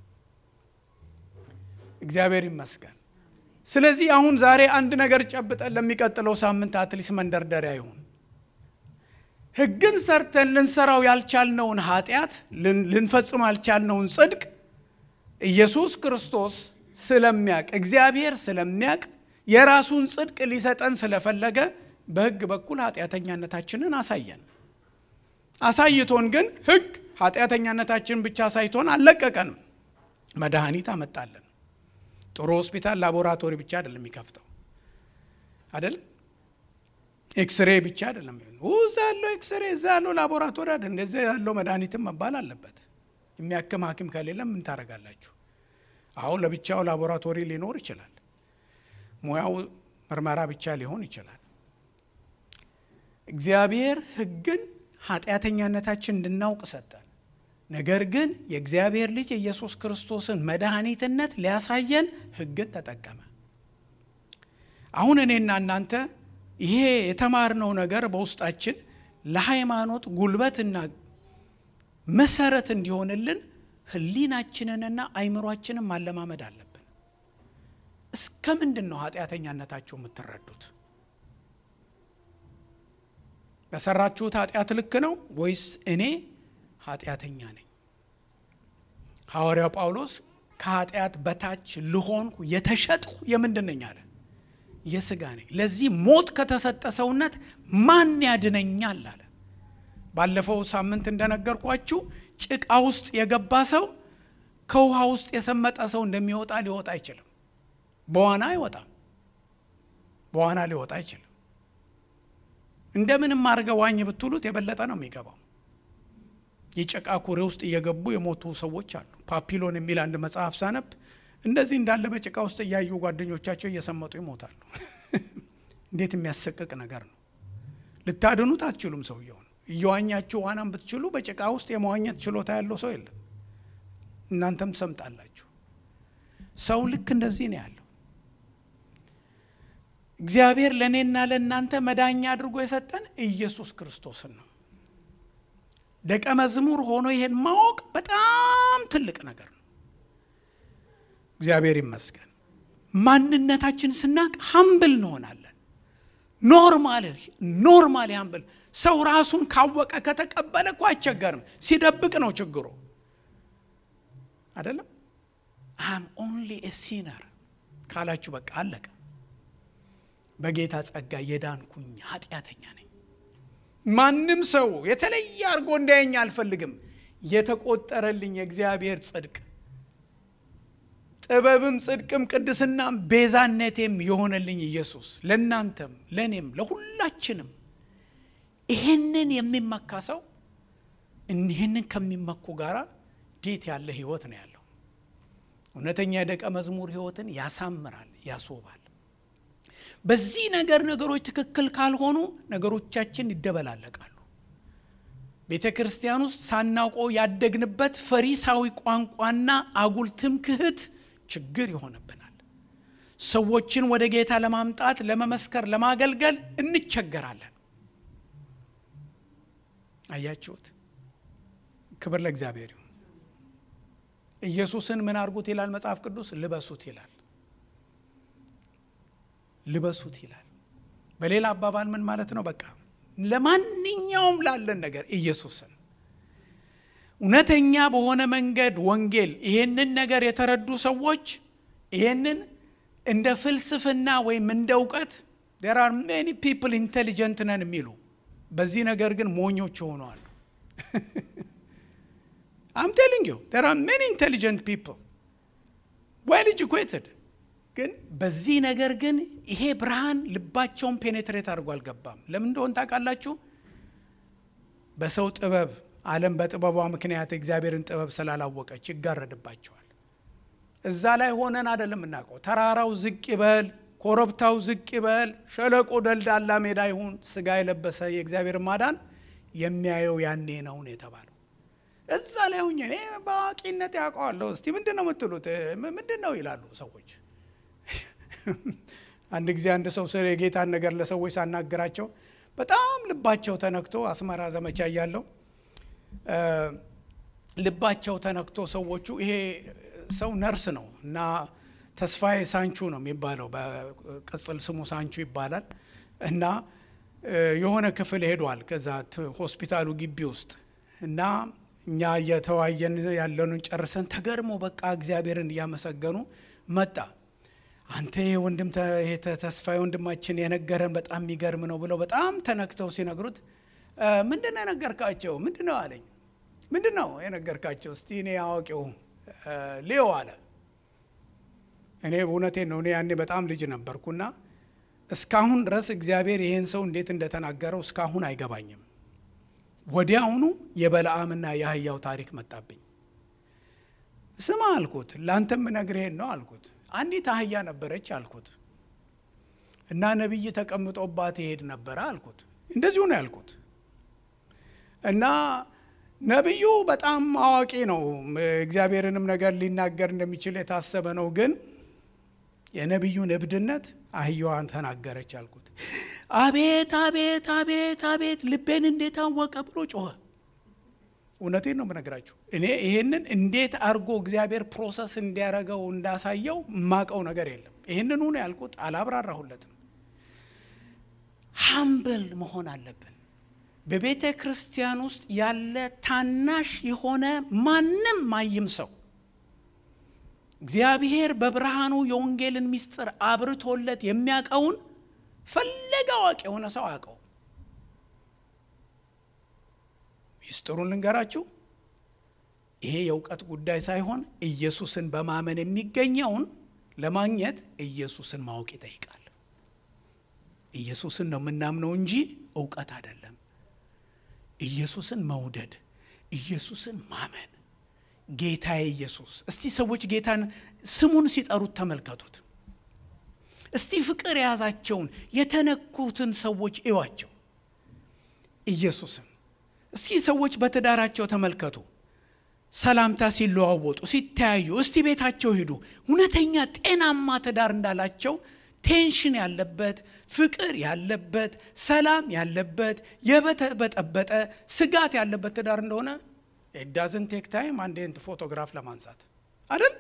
እግዚአብሔር ይመስገን። ስለዚህ አሁን ዛሬ አንድ ነገር ጨብጠን ለሚቀጥለው ሳምንት አትሊስ መንደርደሪያ ይሁን። ሕግን ሰርተን ልንሰራው ያልቻልነውን ኃጢአት ልንፈጽም ያልቻልነውን ጽድቅ ኢየሱስ ክርስቶስ ስለሚያቅ እግዚአብሔር ስለሚያቅ የራሱን ጽድቅ ሊሰጠን ስለፈለገ በሕግ በኩል ኃጢአተኛነታችንን አሳየን። አሳይቶን ግን ሕግ ኃጢአተኛነታችንን ብቻ አሳይቶን አልለቀቀንም። መድኃኒት አመጣለን። ጥሩ ሆስፒታል ላቦራቶሪ ብቻ አይደለም የሚከፍተው አይደለም። ኤክስሬ ብቻ አይደለም። እዛ ያለው ኤክስሬ እዛ ያለው ላቦራቶሪ አይደለም። እንደዚህ ያለው መድኃኒትም መባል አለበት። የሚያክም ሐኪም ከሌለ ምን ታደርጋላችሁ? አሁን ለብቻው ላቦራቶሪ ሊኖር ይችላል። ሙያው ምርመራ ብቻ ሊሆን ይችላል። እግዚአብሔር ሕግን ኃጢአተኛነታችን እንድናውቅ ሰጠን። ነገር ግን የእግዚአብሔር ልጅ የኢየሱስ ክርስቶስን መድኃኒትነት ሊያሳየን ሕግን ተጠቀመ። አሁን እኔና እናንተ ይሄ የተማርነው ነገር በውስጣችን ለሃይማኖት ጉልበትና መሰረት እንዲሆንልን ህሊናችንንና አይምሯችንን ማለማመድ አለብን። እስከ ምንድን ነው ኃጢአተኛነታችሁ የምትረዱት? በሰራችሁት ኃጢአት ልክ ነው ወይስ እኔ ኃጢአተኛ ነኝ? ሐዋርያው ጳውሎስ ከኃጢአት በታች ልሆንኩ የተሸጥኩ የምንድን ነኝ አለ? የስጋ ነኝ። ለዚህ ሞት ከተሰጠ ሰውነት ማን ያድነኛል አለ። ባለፈው ሳምንት እንደነገርኳችሁ ጭቃ ውስጥ የገባ ሰው ከውሃ ውስጥ የሰመጠ ሰው እንደሚወጣ ሊወጣ አይችልም። በዋና አይወጣም። በዋና ሊወጣ አይችልም። እንደምንም አድርገህ ዋኝ ብትሉት የበለጠ ነው የሚገባው። የጭቃ ኩሬ ውስጥ እየገቡ የሞቱ ሰዎች አሉ። ፓፒሎን የሚል አንድ መጽሐፍ ሳነብ እንደዚህ እንዳለ በጭቃ ውስጥ እያዩ ጓደኞቻቸው እየሰመጡ ይሞታሉ። እንዴት የሚያሰቅቅ ነገር ነው! ልታድኑት አትችሉም ሰውየውን። እየዋኛችሁ ዋናም ብትችሉ በጭቃ ውስጥ የመዋኘት ችሎታ ያለው ሰው የለም። እናንተም ትሰምጣላችሁ። ሰው ልክ እንደዚህ ነው ያለው። እግዚአብሔር ለእኔና ለእናንተ መዳኛ አድርጎ የሰጠን ኢየሱስ ክርስቶስን ነው። ደቀ መዝሙር ሆኖ ይሄን ማወቅ በጣም ትልቅ ነገር ነው። እግዚአብሔር ይመስገን። ማንነታችን ስናቅ ሀምብል እንሆናለን። ኖርማል ኖርማል ሀምብል ሰው ራሱን ካወቀ ከተቀበለ እኮ አይቸገርም። ሲደብቅ ነው ችግሩ አይደለም። አም ኦንሊ ኤ ሲነር ካላችሁ በቃ አለቀ። በጌታ ጸጋ የዳንኩኝ ኃጢአተኛ ነኝ። ማንም ሰው የተለየ አድርጎ እንዳየኝ አልፈልግም። የተቆጠረልኝ የእግዚአብሔር ጽድቅ ጥበብም ጽድቅም ቅድስናም ቤዛነቴም የሆነልኝ ኢየሱስ ለእናንተም ለእኔም ለሁላችንም ይህንን የሚመካ ሰው ይህንን ከሚመኩ ጋራ እንዴት ያለ ህይወት ነው ያለው? እውነተኛ የደቀ መዝሙር ሕይወትን ያሳምራል፣ ያስውባል። በዚህ ነገር ነገሮች ትክክል ካልሆኑ ነገሮቻችን ይደበላለቃሉ። ቤተ ክርስቲያን ውስጥ ሳናውቀው ያደግንበት ፈሪሳዊ ቋንቋና አጉል ትምክህት ችግር ይሆንብናል። ሰዎችን ወደ ጌታ ለማምጣት ለመመስከር፣ ለማገልገል እንቸገራለን። አያችሁት? ክብር ለእግዚአብሔር ይሁን። ኢየሱስን ምን አድርጉት ይላል መጽሐፍ ቅዱስ? ልበሱት ይላል። ልበሱት ይላል። በሌላ አባባል ምን ማለት ነው? በቃ ለማንኛውም ላለን ነገር ኢየሱስን እውነተኛ በሆነ መንገድ ወንጌል ይሄንን ነገር የተረዱ ሰዎች ይሄንን እንደ ፍልስፍና ወይም እንደ እውቀት ዴር አር ሜኒ ፒፕል ኢንቴሊጀንት ነን የሚሉ በዚህ ነገር ግን ሞኞች ሆነዋል። አም ቴሊንግ ዩ ዴር አር ሜኒ ኢንቴሊጀንት ፒፕል ዌል ኤጁኬትድ ግን በዚህ ነገር ግን ይሄ ብርሃን ልባቸውን ፔኔትሬት አድርጎ አልገባም። ለምን እንደሆን ታውቃላችሁ? በሰው ጥበብ ዓለም በጥበቧ ምክንያት እግዚአብሔርን ጥበብ ስላላወቀች ይጋረድባቸዋል። እዛ ላይ ሆነን አይደለም እናውቀው። ተራራው ዝቅ ይበል፣ ኮረብታው ዝቅ ይበል፣ ሸለቆ ደልዳላ ሜዳ ይሁን፣ ስጋ የለበሰ የእግዚአብሔር ማዳን የሚያየው ያኔ ነው ነው የተባለው። እዛ ላይ ሁኜ እኔ በአዋቂነት ያውቀዋለሁ። እስቲ ምንድን ነው የምትሉት? ምንድን ነው ይላሉ ሰዎች። አንድ ጊዜ አንድ ሰው ስለ የጌታን ነገር ለሰዎች ሳናገራቸው በጣም ልባቸው ተነክቶ አስመራ ዘመቻ እያለው ልባቸው ተነክቶ ሰዎቹ ይሄ ሰው ነርስ ነው እና ተስፋዬ ሳንቹ ነው የሚባለው፣ በቅጽል ስሙ ሳንቹ ይባላል። እና የሆነ ክፍል ሄዷል ከዛ ሆስፒታሉ ግቢ ውስጥ እና እኛ እየተዋየን ያለንን ጨርሰን ተገርሞ በቃ እግዚአብሔርን እያመሰገኑ መጣ። አንተ ወንድም ተስፋዬ ወንድማችን የነገረን በጣም የሚገርም ነው ብለው በጣም ተነክተው ሲነግሩት ምንድን ነው የነገርካቸው? ምንድን ነው አለኝ። ምንድን ነው የነገርካቸው? እስቲ እኔ አዋቂው ሊዮ አለ። እኔ እውነቴን ነው። እኔ ያኔ በጣም ልጅ ነበርኩና እስካሁን ድረስ እግዚአብሔር ይህን ሰው እንዴት እንደተናገረው እስካሁን አይገባኝም። ወዲያውኑ የበለዓምና የአህያው ታሪክ መጣብኝ። ስማ አልኩት፣ ለአንተም ነግርሄን ነው አልኩት። አንዲት አህያ ነበረች አልኩት እና ነቢይ ተቀምጦባት ይሄድ ነበረ አልኩት። እንደዚሁ ነው ያልኩት እና ነቢዩ በጣም አዋቂ ነው። እግዚአብሔርንም ነገር ሊናገር እንደሚችል የታሰበ ነው። ግን የነቢዩን እብድነት አህያዋን ተናገረች አልኩት። አቤት አቤት አቤት አቤት ልቤን እንዴት አወቀ ብሎ ጮኸ። እውነቴን ነው የምነግራችሁ። እኔ ይሄንን እንዴት አድርጎ እግዚአብሔር ፕሮሰስ እንዲያደርገው እንዳሳየው የማቀው ነገር የለም። ይህንኑ ነው ያልኩት፣ አላብራራሁለትም። ሀምብል መሆን አለብን። በቤተ ክርስቲያን ውስጥ ያለ ታናሽ የሆነ ማንም ማይም ሰው እግዚአብሔር በብርሃኑ የወንጌልን ምስጢር አብርቶለት የሚያውቀውን ፈለገ አዋቂ የሆነ ሰው አያውቀው። ምስጢሩን ልንገራችሁ። ይሄ የእውቀት ጉዳይ ሳይሆን ኢየሱስን በማመን የሚገኘውን ለማግኘት ኢየሱስን ማወቅ ይጠይቃል። ኢየሱስን ነው የምናምነው እንጂ እውቀት አይደለም። ኢየሱስን መውደድ፣ ኢየሱስን ማመን፣ ጌታዬ ኢየሱስ። እስቲ ሰዎች ጌታን ስሙን ሲጠሩት ተመልከቱት። እስቲ ፍቅር የያዛቸውን የተነኩትን ሰዎች እዩዋቸው። ኢየሱስን እስኪ ሰዎች በትዳራቸው ተመልከቱ። ሰላምታ ሲለዋወጡ ሲተያዩ፣ እስቲ ቤታቸው ሂዱ። እውነተኛ ጤናማ ትዳር እንዳላቸው ቴንሽን ያለበት ፍቅር ያለበት ሰላም ያለበት የበጠበጠ ስጋት ያለበት ትዳር እንደሆነ ዳዝን ቴክ ታይም አንዴንት ፎቶግራፍ ለማንሳት አደል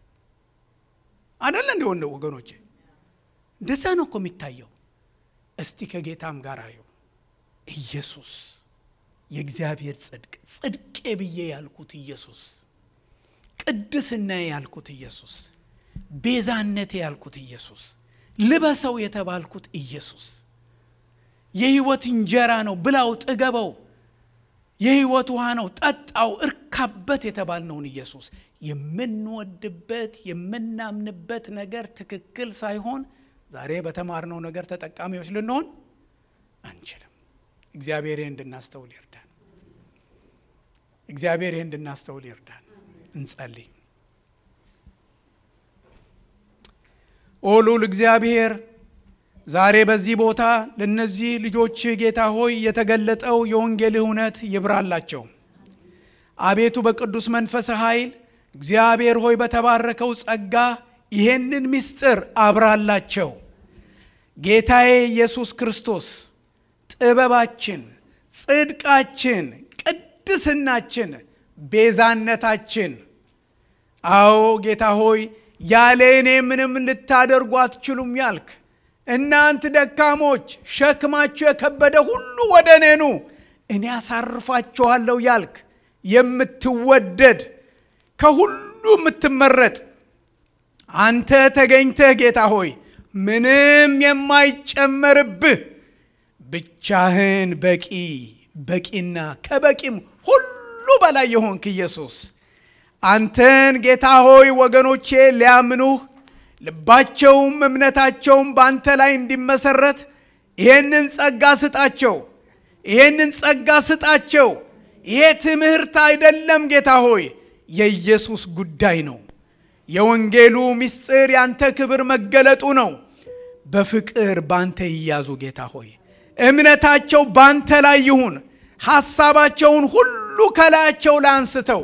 አደለ እንዲሆን ወገኖቼ፣ እንደዛ ነው እኮ የሚታየው። እስቲ ከጌታም ጋር አየው ኢየሱስ የእግዚአብሔር ጽድቅ ጽድቄ ብዬ ያልኩት ኢየሱስ፣ ቅድስናዬ ያልኩት ኢየሱስ፣ ቤዛነቴ ያልኩት ኢየሱስ፣ ልበሰው የተባልኩት ኢየሱስ፣ የሕይወት እንጀራ ነው ብላው ጥገበው፣ የሕይወት ውሃ ነው ጠጣው እርካበት የተባልነውን ኢየሱስ የምንወድበት የምናምንበት ነገር ትክክል ሳይሆን ዛሬ በተማርነው ነገር ተጠቃሚዎች ልንሆን አንችልም። እግዚአብሔር እንድናስተውል ይርዳን። እግዚአብሔር እንድናስተውል ይርዳን። እንጸልይ። ኦ ልዑል እግዚአብሔር ዛሬ በዚህ ቦታ ለእነዚህ ልጆች ጌታ ሆይ የተገለጠው የወንጌል እውነት ይብራላቸው። አቤቱ በቅዱስ መንፈስ ኃይል እግዚአብሔር ሆይ በተባረከው ጸጋ ይሄንን ምስጢር አብራላቸው። ጌታዬ ኢየሱስ ክርስቶስ ጥበባችን፣ ጽድቃችን፣ ቅድስናችን፣ ቤዛነታችን አዎ ጌታ ሆይ ያለ እኔ ምንም ልታደርጉ አትችሉም ያልክ እናንት ደካሞች ሸክማችሁ የከበደ ሁሉ ወደ እኔ ኑ እኔ አሳርፋችኋለሁ ያልክ የምትወደድ ከሁሉ የምትመረጥ አንተ ተገኝተህ ጌታ ሆይ ምንም የማይጨመርብህ ብቻህን በቂ በቂና ከበቂም ሁሉ በላይ የሆንክ ኢየሱስ አንተን ጌታ ሆይ ወገኖቼ ሊያምኑህ ልባቸውም እምነታቸውም በአንተ ላይ እንዲመሰረት ይሄንን ጸጋ ስጣቸው። ይሄንን ጸጋ ስጣቸው። ይሄ ትምህርት አይደለም ጌታ ሆይ የኢየሱስ ጉዳይ ነው። የወንጌሉ ምስጢር ያንተ ክብር መገለጡ ነው። በፍቅር ባንተ ይያዙ ጌታ ሆይ እምነታቸው ባንተ ላይ ይሁን። ሐሳባቸውን ሁሉ ከላያቸው ላይ አንስተው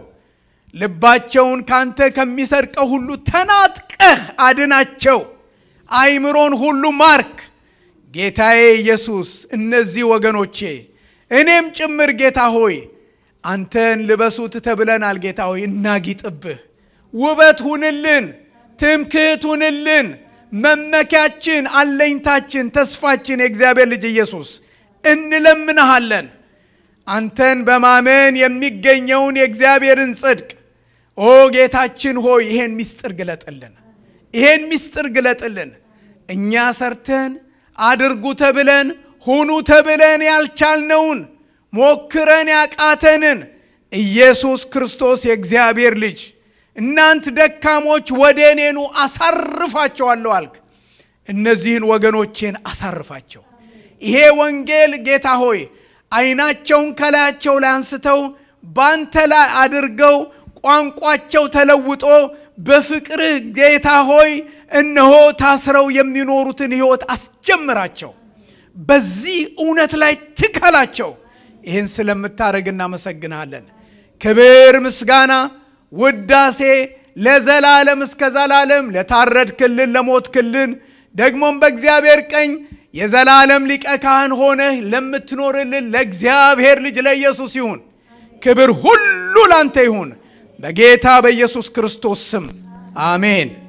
ልባቸውን ካንተ ከሚሰርቀው ሁሉ ተናጥቀህ አድናቸው። አይምሮን ሁሉ ማርክ ጌታዬ ኢየሱስ። እነዚህ ወገኖቼ እኔም ጭምር ጌታ ሆይ አንተን ልበሱት ተብለናል። ጌታ ሆይ እናጊጥብህ፣ ውበት ሁንልን፣ ትምክህት ሁንልን፣ መመኪያችን፣ አለኝታችን፣ ተስፋችን የእግዚአብሔር ልጅ ኢየሱስ እንለምንሃለን። አንተን በማመን የሚገኘውን የእግዚአብሔርን ጽድቅ ኦ ጌታችን ሆይ ይሄን ምስጢር ግለጥልን፣ ይሄን ምስጢር ግለጥልን። እኛ ሰርተን አድርጉ ተብለን ሁኑ ተብለን ያልቻልነውን ሞክረን ያቃተንን ኢየሱስ ክርስቶስ የእግዚአብሔር ልጅ እናንት ደካሞች ወደ እኔኑ አሳርፋቸዋለሁ አልክ። እነዚህን ወገኖቼን አሳርፋቸው። ይሄ ወንጌል ጌታ ሆይ ዓይናቸውን ከላያቸው ላይ አንስተው ባንተ ላይ አድርገው ቋንቋቸው ተለውጦ በፍቅርህ ጌታ ሆይ እነሆ ታስረው የሚኖሩትን ሕይወት አስጀምራቸው። በዚህ እውነት ላይ ትከላቸው። ይህን ስለምታደርግ እናመሰግንሃለን። ክብር፣ ምስጋና፣ ውዳሴ ለዘላለም እስከ ዘላለም ለታረድ ክልን ለሞት ክልን ደግሞም በእግዚአብሔር ቀኝ የዘላለም ሊቀ ካህን ሆነህ ለምትኖርልን ለእግዚአብሔር ልጅ ለኢየሱስ ይሁን። ክብር ሁሉ ላንተ ይሁን በጌታ በኢየሱስ ክርስቶስ ስም አሜን።